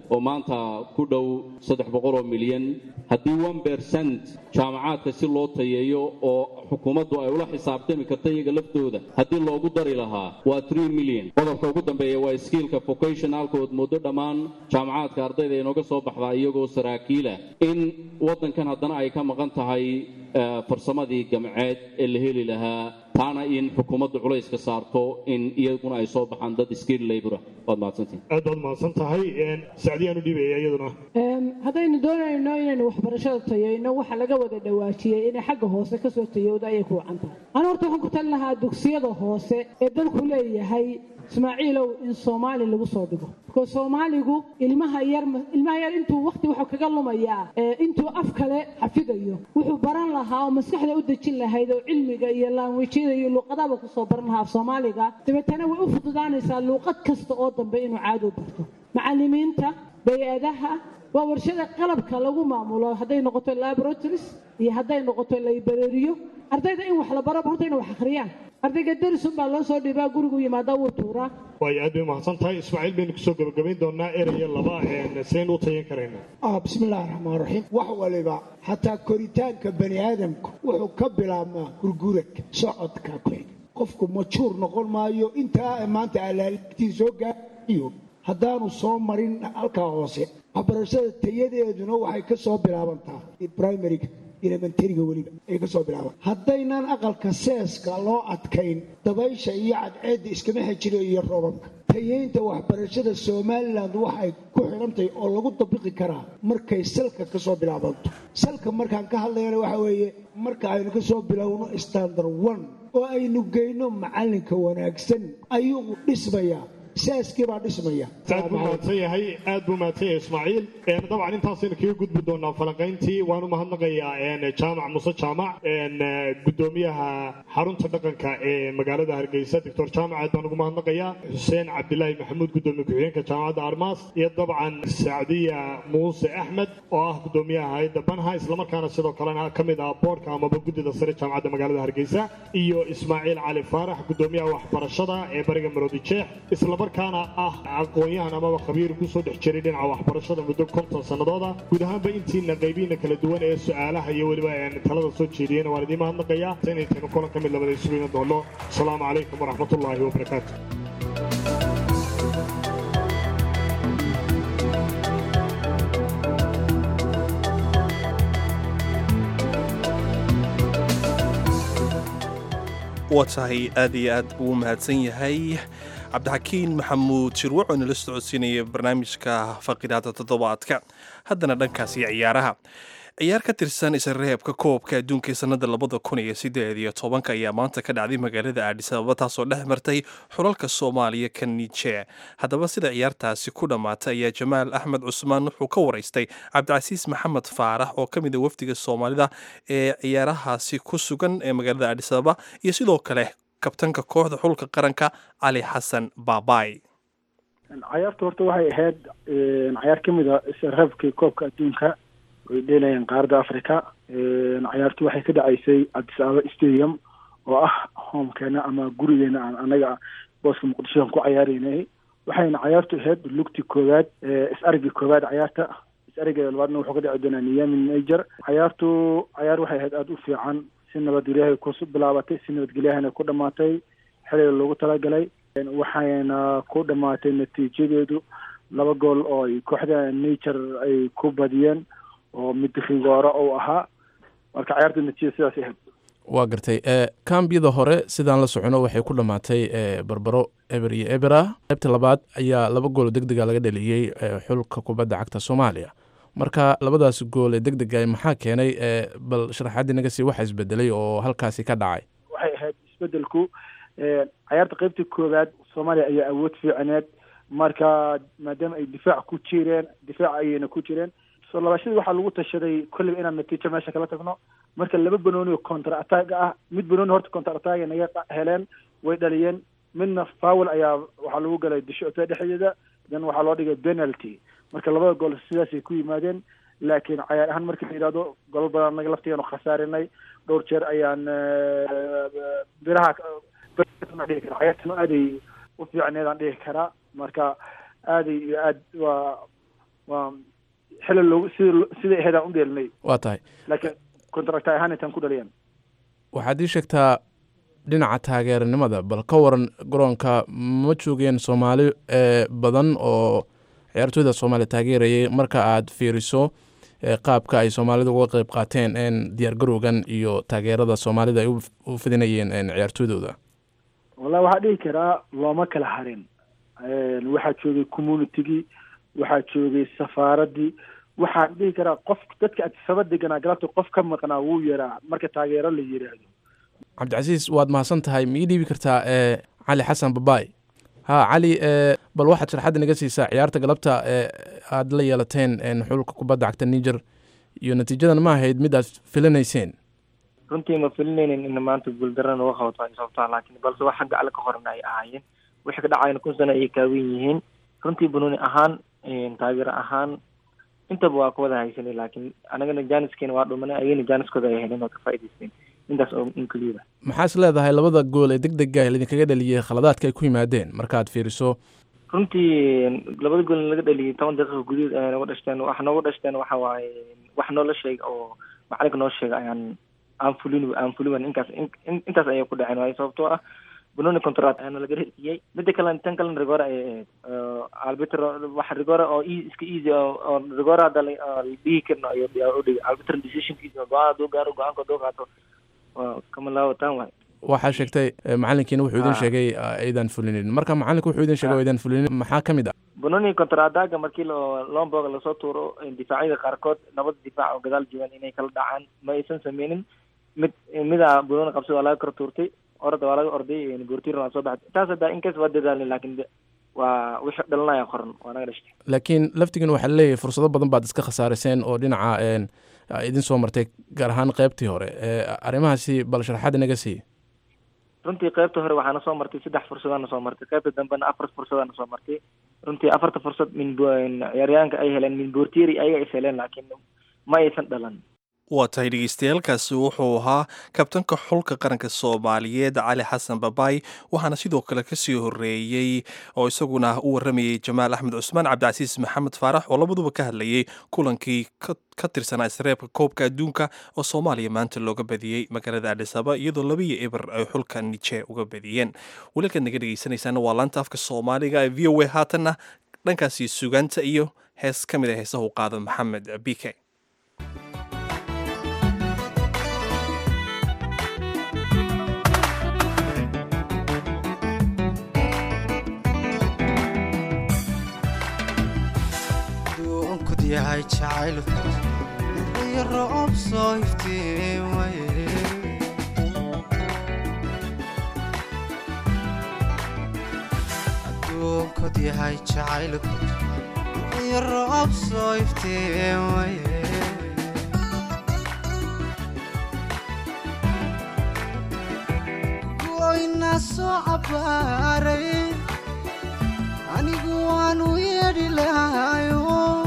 oo maanta ku dhow saddex boqol oo milyan haddii one percent jaamacaadka si loo tayeeyo oo xukuumaddu ay ula xisaabtami karta iyaga laftooda haddii loogu dari lahaa waa three million qodobka ugu dambeeya waa skiilka vocationalka ood moodo dhammaan jaamacaadka ardayda inooga soo baxdaa iyagoo saraakiila in waddankan haddana ay ka maqan tahay farsamadii gamceed ee la heli lahaa taana in xukuumaddu culays ka saarto in iyaguna ay soo baxaan dad skill labora waad mahadsantihin aad baad mahadsan tahay sacdiyaanu dhiibaya iyaduna haddaynu doonayno inaynu waxbarashada tayayno waxa laga wada dhawaajiyey inay xagga hoose kasoo tayowda ayay ku wacan tahay anu horta waxaan ku talin lahaa dugsiyada hoose ee dalku leeyahay ismaaciilow in soomaali lagu soo dhigo because soomaaligu ilmaha yar ilmaha yar intuu waqti wuxuu kaga lumayaa intuu af kale xafidayo wuxuu baran lahaa oo maskaxda u dejin lahayd oo cilmiga iyo laanwijyada iyo luuqadaba kusoo baran lahaa af soomaaliga dabeetana way u fududaanaysaa luuqad kasta oo dambe inuu caado barto macallimiinta bay-adaha waa warshada qalabka lagu maamulo hadday noqoto laboratories iyo hadday noqoto librariyo ardayda in wax la baro horta inay wax akhriyaan ardayga darisun baa loo soo dhiibaa gurigu yimaada wuu tuuraa waayo aad bay mahadsan tahay ismaaciil baynu kusoo gabagabayn doonaa eraya laba sidaynu u tayan karayna bismillahi raxmaan raxiim wax waliba xataa koritaanka bani aadamku wuxuu ka bilaabmaa gurguradka socodka ku xig qofku majuur noqon maayo intaa maanta alaaltiin soo gaaiyo haddaanu soo marin halkaa hoose waxbarashada tayadeeduna waxay ka soo bilaabantaa primariga elementariga weliba ay ka soo bilaaban haddaynan aqalka seeska loo adkayn dabaysha iyo cadceedda iskama xejiro iyo roobabka tayeynta waxbarashada somalilan waxay ku xidhantahay oo lagu dabiqi karaa markay salka ka soo bilaabanto salka markaan ka hadlayana waxa weeye marka aynu ka soo bilowno standard one oo aynu geyno macalinka wanaagsan ayuu dhismayaa saaskii baa dhismaya aad buu mahadsan yahay aad buu mahadsan yahay ismaaciil dabcan intaasaynu kaga gudbi doonaa falanqayntii waan u mahadnaqayaa jaamac muse jaamac gudoomiyaha xarunta dhaqanka ee magaalada hargeysa doctor jaamac aad baan ugu mahadnaqayaa xuseen cabdilaahi maxamuud gudoomiye ku-xigeenka jaamacadda armaas iyo dabcan sacdiya muuse axmed oo ah gudoomiyaha hay-adda banha islamarkaana sidoo kalena ka mid ah boorka amaba guddida sare jaamacadda magaalada hargeysa iyo ismaaciil cali faarax gudoomiyaha waxbarashada ee bariga maroodi jeex islamarkaana ah aqoon-yahan amaba khabiir kusoo dhex jiray dhinaca waxbarashada muddo konton sannadooda guud ahaanba intiina qaybiina kala duwan ee su-aalaha iyo weliba talada soo jeediyena waan idiin mahadnaqayaa inaytaynu kulan ka mid labada isugu iman doono asalaamu calaykum waraxmatullaahi wabarakaatu waa tahay aad iyo aad buu u mahadsan yahay cabdixakiin maxamuud shirwac oo nala socodsiinaya barnaamijka faqidaada toddobaadka haddana dhankaasi ciyaaraha ciyaar ka tirsan isreebka koobka adduunka ee sannada labada kun iyo sideed iyo tobanka ayaa maanta ka dhacday magaalada aadhis ababa taasoo dhex martay xulalka soomaaliya ka nije haddaba sida ciyaartaasi ku dhammaatay ayaa jamaal axmed cusmaan wuxuu ka waraystay cabdicasiis maxamed faarax oo ka mid a wafdiga soomaalida ee ciyaarahaasi ku sugan ee magaalada aadhis ababa iyo sidoo kale kabtanka kooxda xulka qaranka cali xasan baabay cayaarta horta waxay ahayd cayaar ka mid a isreebkii koobka adduunka way dheelayeen qaaradda africa cayaartu waxay ka dhacaysay addis ababa stadium oo ah homekeena ama gurigeena aan anaga booska muqdishoan ku cayaareynay waxayna cayaartu ahayd lugti koowaad is-arigii koowaad cayaarta is-arigeeda labaadna wuxuu ka dhici doonaa niyamin niger cayaartu cayaar waxay ahayd aada u fiican si nabadgelyahay ku bilaabatay si nabadgelyahana ku dhamaatay xiliga loogu talagalay waxayna ku dhamaatay natiijadeedu laba gool oo ay kooxda nature ay ku badiyeen oo mid rigoora uu ahaa marka cayaarta natiijada sidaas ahayd waa gartay kambiyada hore sidaan la socono waxay ku dhammaatay barbaro eber iyo eber ah qaybta labaad ayaa laba gool deg dega laga dhaliyey xulka kubadda cagta soomaaliya marka labadaas gool ee deg dega maxaa keenay bal sharaxaadii naga sii waxa isbedelay oo halkaasi ka dhacay waxay ahayd isbedelku cayaarta qaybtii koowaad soomaaliya ayaa awood fiicaneed marka maadaama ay difaac ku jireen difaac ayayna ku jireen soo labaashadii waxaa lagu tashaday kolleyba inaan natiijo meesha kala tagno marka laba banooni oo counter attack ah mid banooni horta counter attack naga heleen way dhaliyeen midna fowl ayaa waxaa lagu galay dishoota dhexdeeda dan waxaa loo dhigay penalty marka labada gool sidaasay ku yimaadeen laakiin cayaar ahaan markii la yidhahdo golo badan naga laftigeenu khasaarinay dhowr jeer ayaan biraha dhihi kara cayaartana aaday u fiicneedaan dhihi karaa marka aaday iyo aad waa waa xili loogu sida siday ahayd aan u dheelinay waa tahay laakiin contract ahaan intaan ku dhaliyaan waxaad ii sheegtaa dhinaca taageeranimada bal ka waran garoonka ma joogeen soomaali badan oo ciyaartooyda soomaaliya taageerayay marka aad fiiriso qaabka ay soomaalida uga qeyb qaateen diyaar garowgan iyo taageerada soomaalida ay u fidinayeen ciyaartooydooda wallahi waxaa dhihi karaa looma kala harin waxaa joogay communitygii waxaa joogay safaaradii waxaan dhihi karaa qof dadka adsaba deganaa galabta qof ka maqnaa wuu yaraa marka taageero la yiraahdo cabdicasiis waad mahadsan tahay ma ii dhiibi kartaa cali xasan babaay ha cali bal waxaad sharxadda naga siisaa ciyaarta galabta aad la yeelateen xulka kubadda cagta niger iyo natiijadan ma ahayd mid aad filinayseen runtii ma filinaynin in maanta guuldarra nooga qabato ay sababtaa laakiin balse wax xagga alle ka horna ay ahaayeen wixii ka dhacayna kun sano ayay kaawen yihiin runtii banuuni ahaan taageero ahaan intaba waa ka wada haysanay laakiin anagana jaaniskeena waa dhumanay ayagana jaaniskooda ay heleen oo ka faa'idaysteen intaas oo inkeliya maxaas leedahay labada gool ee deg dega idinkaga dhaliyey khaladaadka ay ku yimaadeen markaad fiiriso runtii labada gool laga dhaliyay toban daqiiqa gudahood ay nooga dhashteen wax nooga dhashteen waxa waaye wax noola sheeg oo macalinka noo sheega ayaan aan fulin aan fulin inkaas intaas ayay ku dhaceen waayo sababtoo ah banoni contract ayaana laga hesiyey mida kale tan kalena rigora ay ahayd albitr wax rigora oo iska easy oo rigora hadda la dhihi karno ayo udhigay albitr decisionkiisa go-aan haduu gaaro go-aanka haduu qaato kama laawataan waay waxaa sheegtay macalinkiina wuxuu idin sheegay aydan fulinin marka macalinku wuxuu idin sheegay oo aydan fulinin maxaa ka mid ah banoni contradaga markii lomboga lasoo tuuro difaacyada qaarkood labada difaac oo gadaal joogaan inay kala dhacaan ma aysan sameynin mid mida banoni qabsada waa laga kor tuurtay orada waa laga orday boortiirna waa soo baxday taas hadda inkas waa dadaalin laakiin waa wixii dhalanaya qoran waa naga dhashtay laakiin laftigiina waxaa leeyahay fursado badan baad iska khasaariseen oo dhinaca idin soo martay gaar ahaan qeybtii hore arrimahaasi bal sharaxaad inaga sii runtii qeybta hore waxaana soo martay saddex fursadana soo martay qeybta dambena afar fursadana soo martay runtii afarta fursad min ciyaaryahanka ay heleen min boortieri ayaga is heleen laakiin ma aysan dhalan waa tahay dhegeystayaaalkaasi wuxuu ahaa kabtanka xulka qaranka soomaaliyeed cali xasan babaay waxaana sidoo kale kasii horeeyey oo isaguna u waramayey jamaal axmed cusmaan cabdicasiis maxamed faarax oo labaduba ka hadlayay kulankii ka tirsanaa isreebka koobka adduunka oo soomaaliya maanta looga badiyey magaalada adhisaba iyadoo labiyo eber ay xulka nije uga badiyeen walilkaad naga dhegeysanaysaana waa laanta afka soomaaliga ee v o a haatanna dhankaasi sugaanta iyo hees ka mid a heesaha u qaada maxamed bike yahay jacaylku iyo roob soo iftiimaye adduunkod yahay jacaylku iyo roob soo iftiimaye goyna soo cabbaaray anigu waanu yeedhi lahayo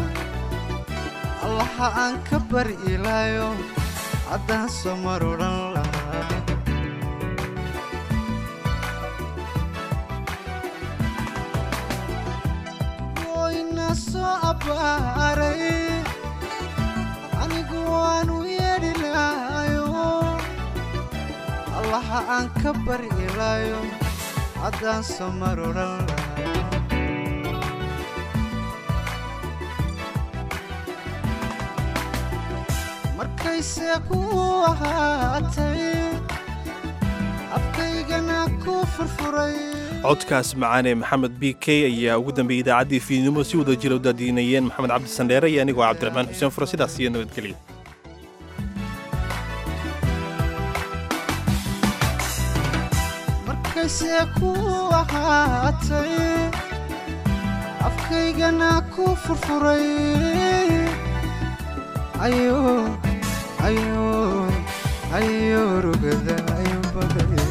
allaha aan ka bari ilaayo haddaan soo mar odhan lahaa goyna soo abbaaray anigu waanu yeedhi lahayo allaha aan ka bari ilaayo haddaan soo mar odhan lahaa markayse ku ahaatay afkaygana ku furfuray codkaas macaane maxamed b k ayaa ugu dambeeyey idaacaddii fiidnimo si wada jira u daadiinayeen maxamed cabdi sandheere iyo anigoo cabdiraxmaan xuseen fure sidaas iyo nabadgelya markayse ku ahaatay afkaygana ku furfuray ayo ayo ayo rugada ayo baday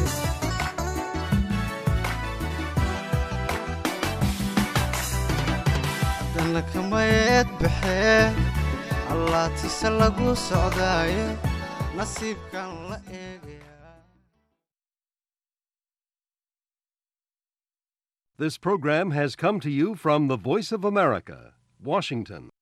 haddana kamayeed baxee allaatise lagu socdaaye nasiibkan la eegaya This program has come to you from the Voice of America, Washington.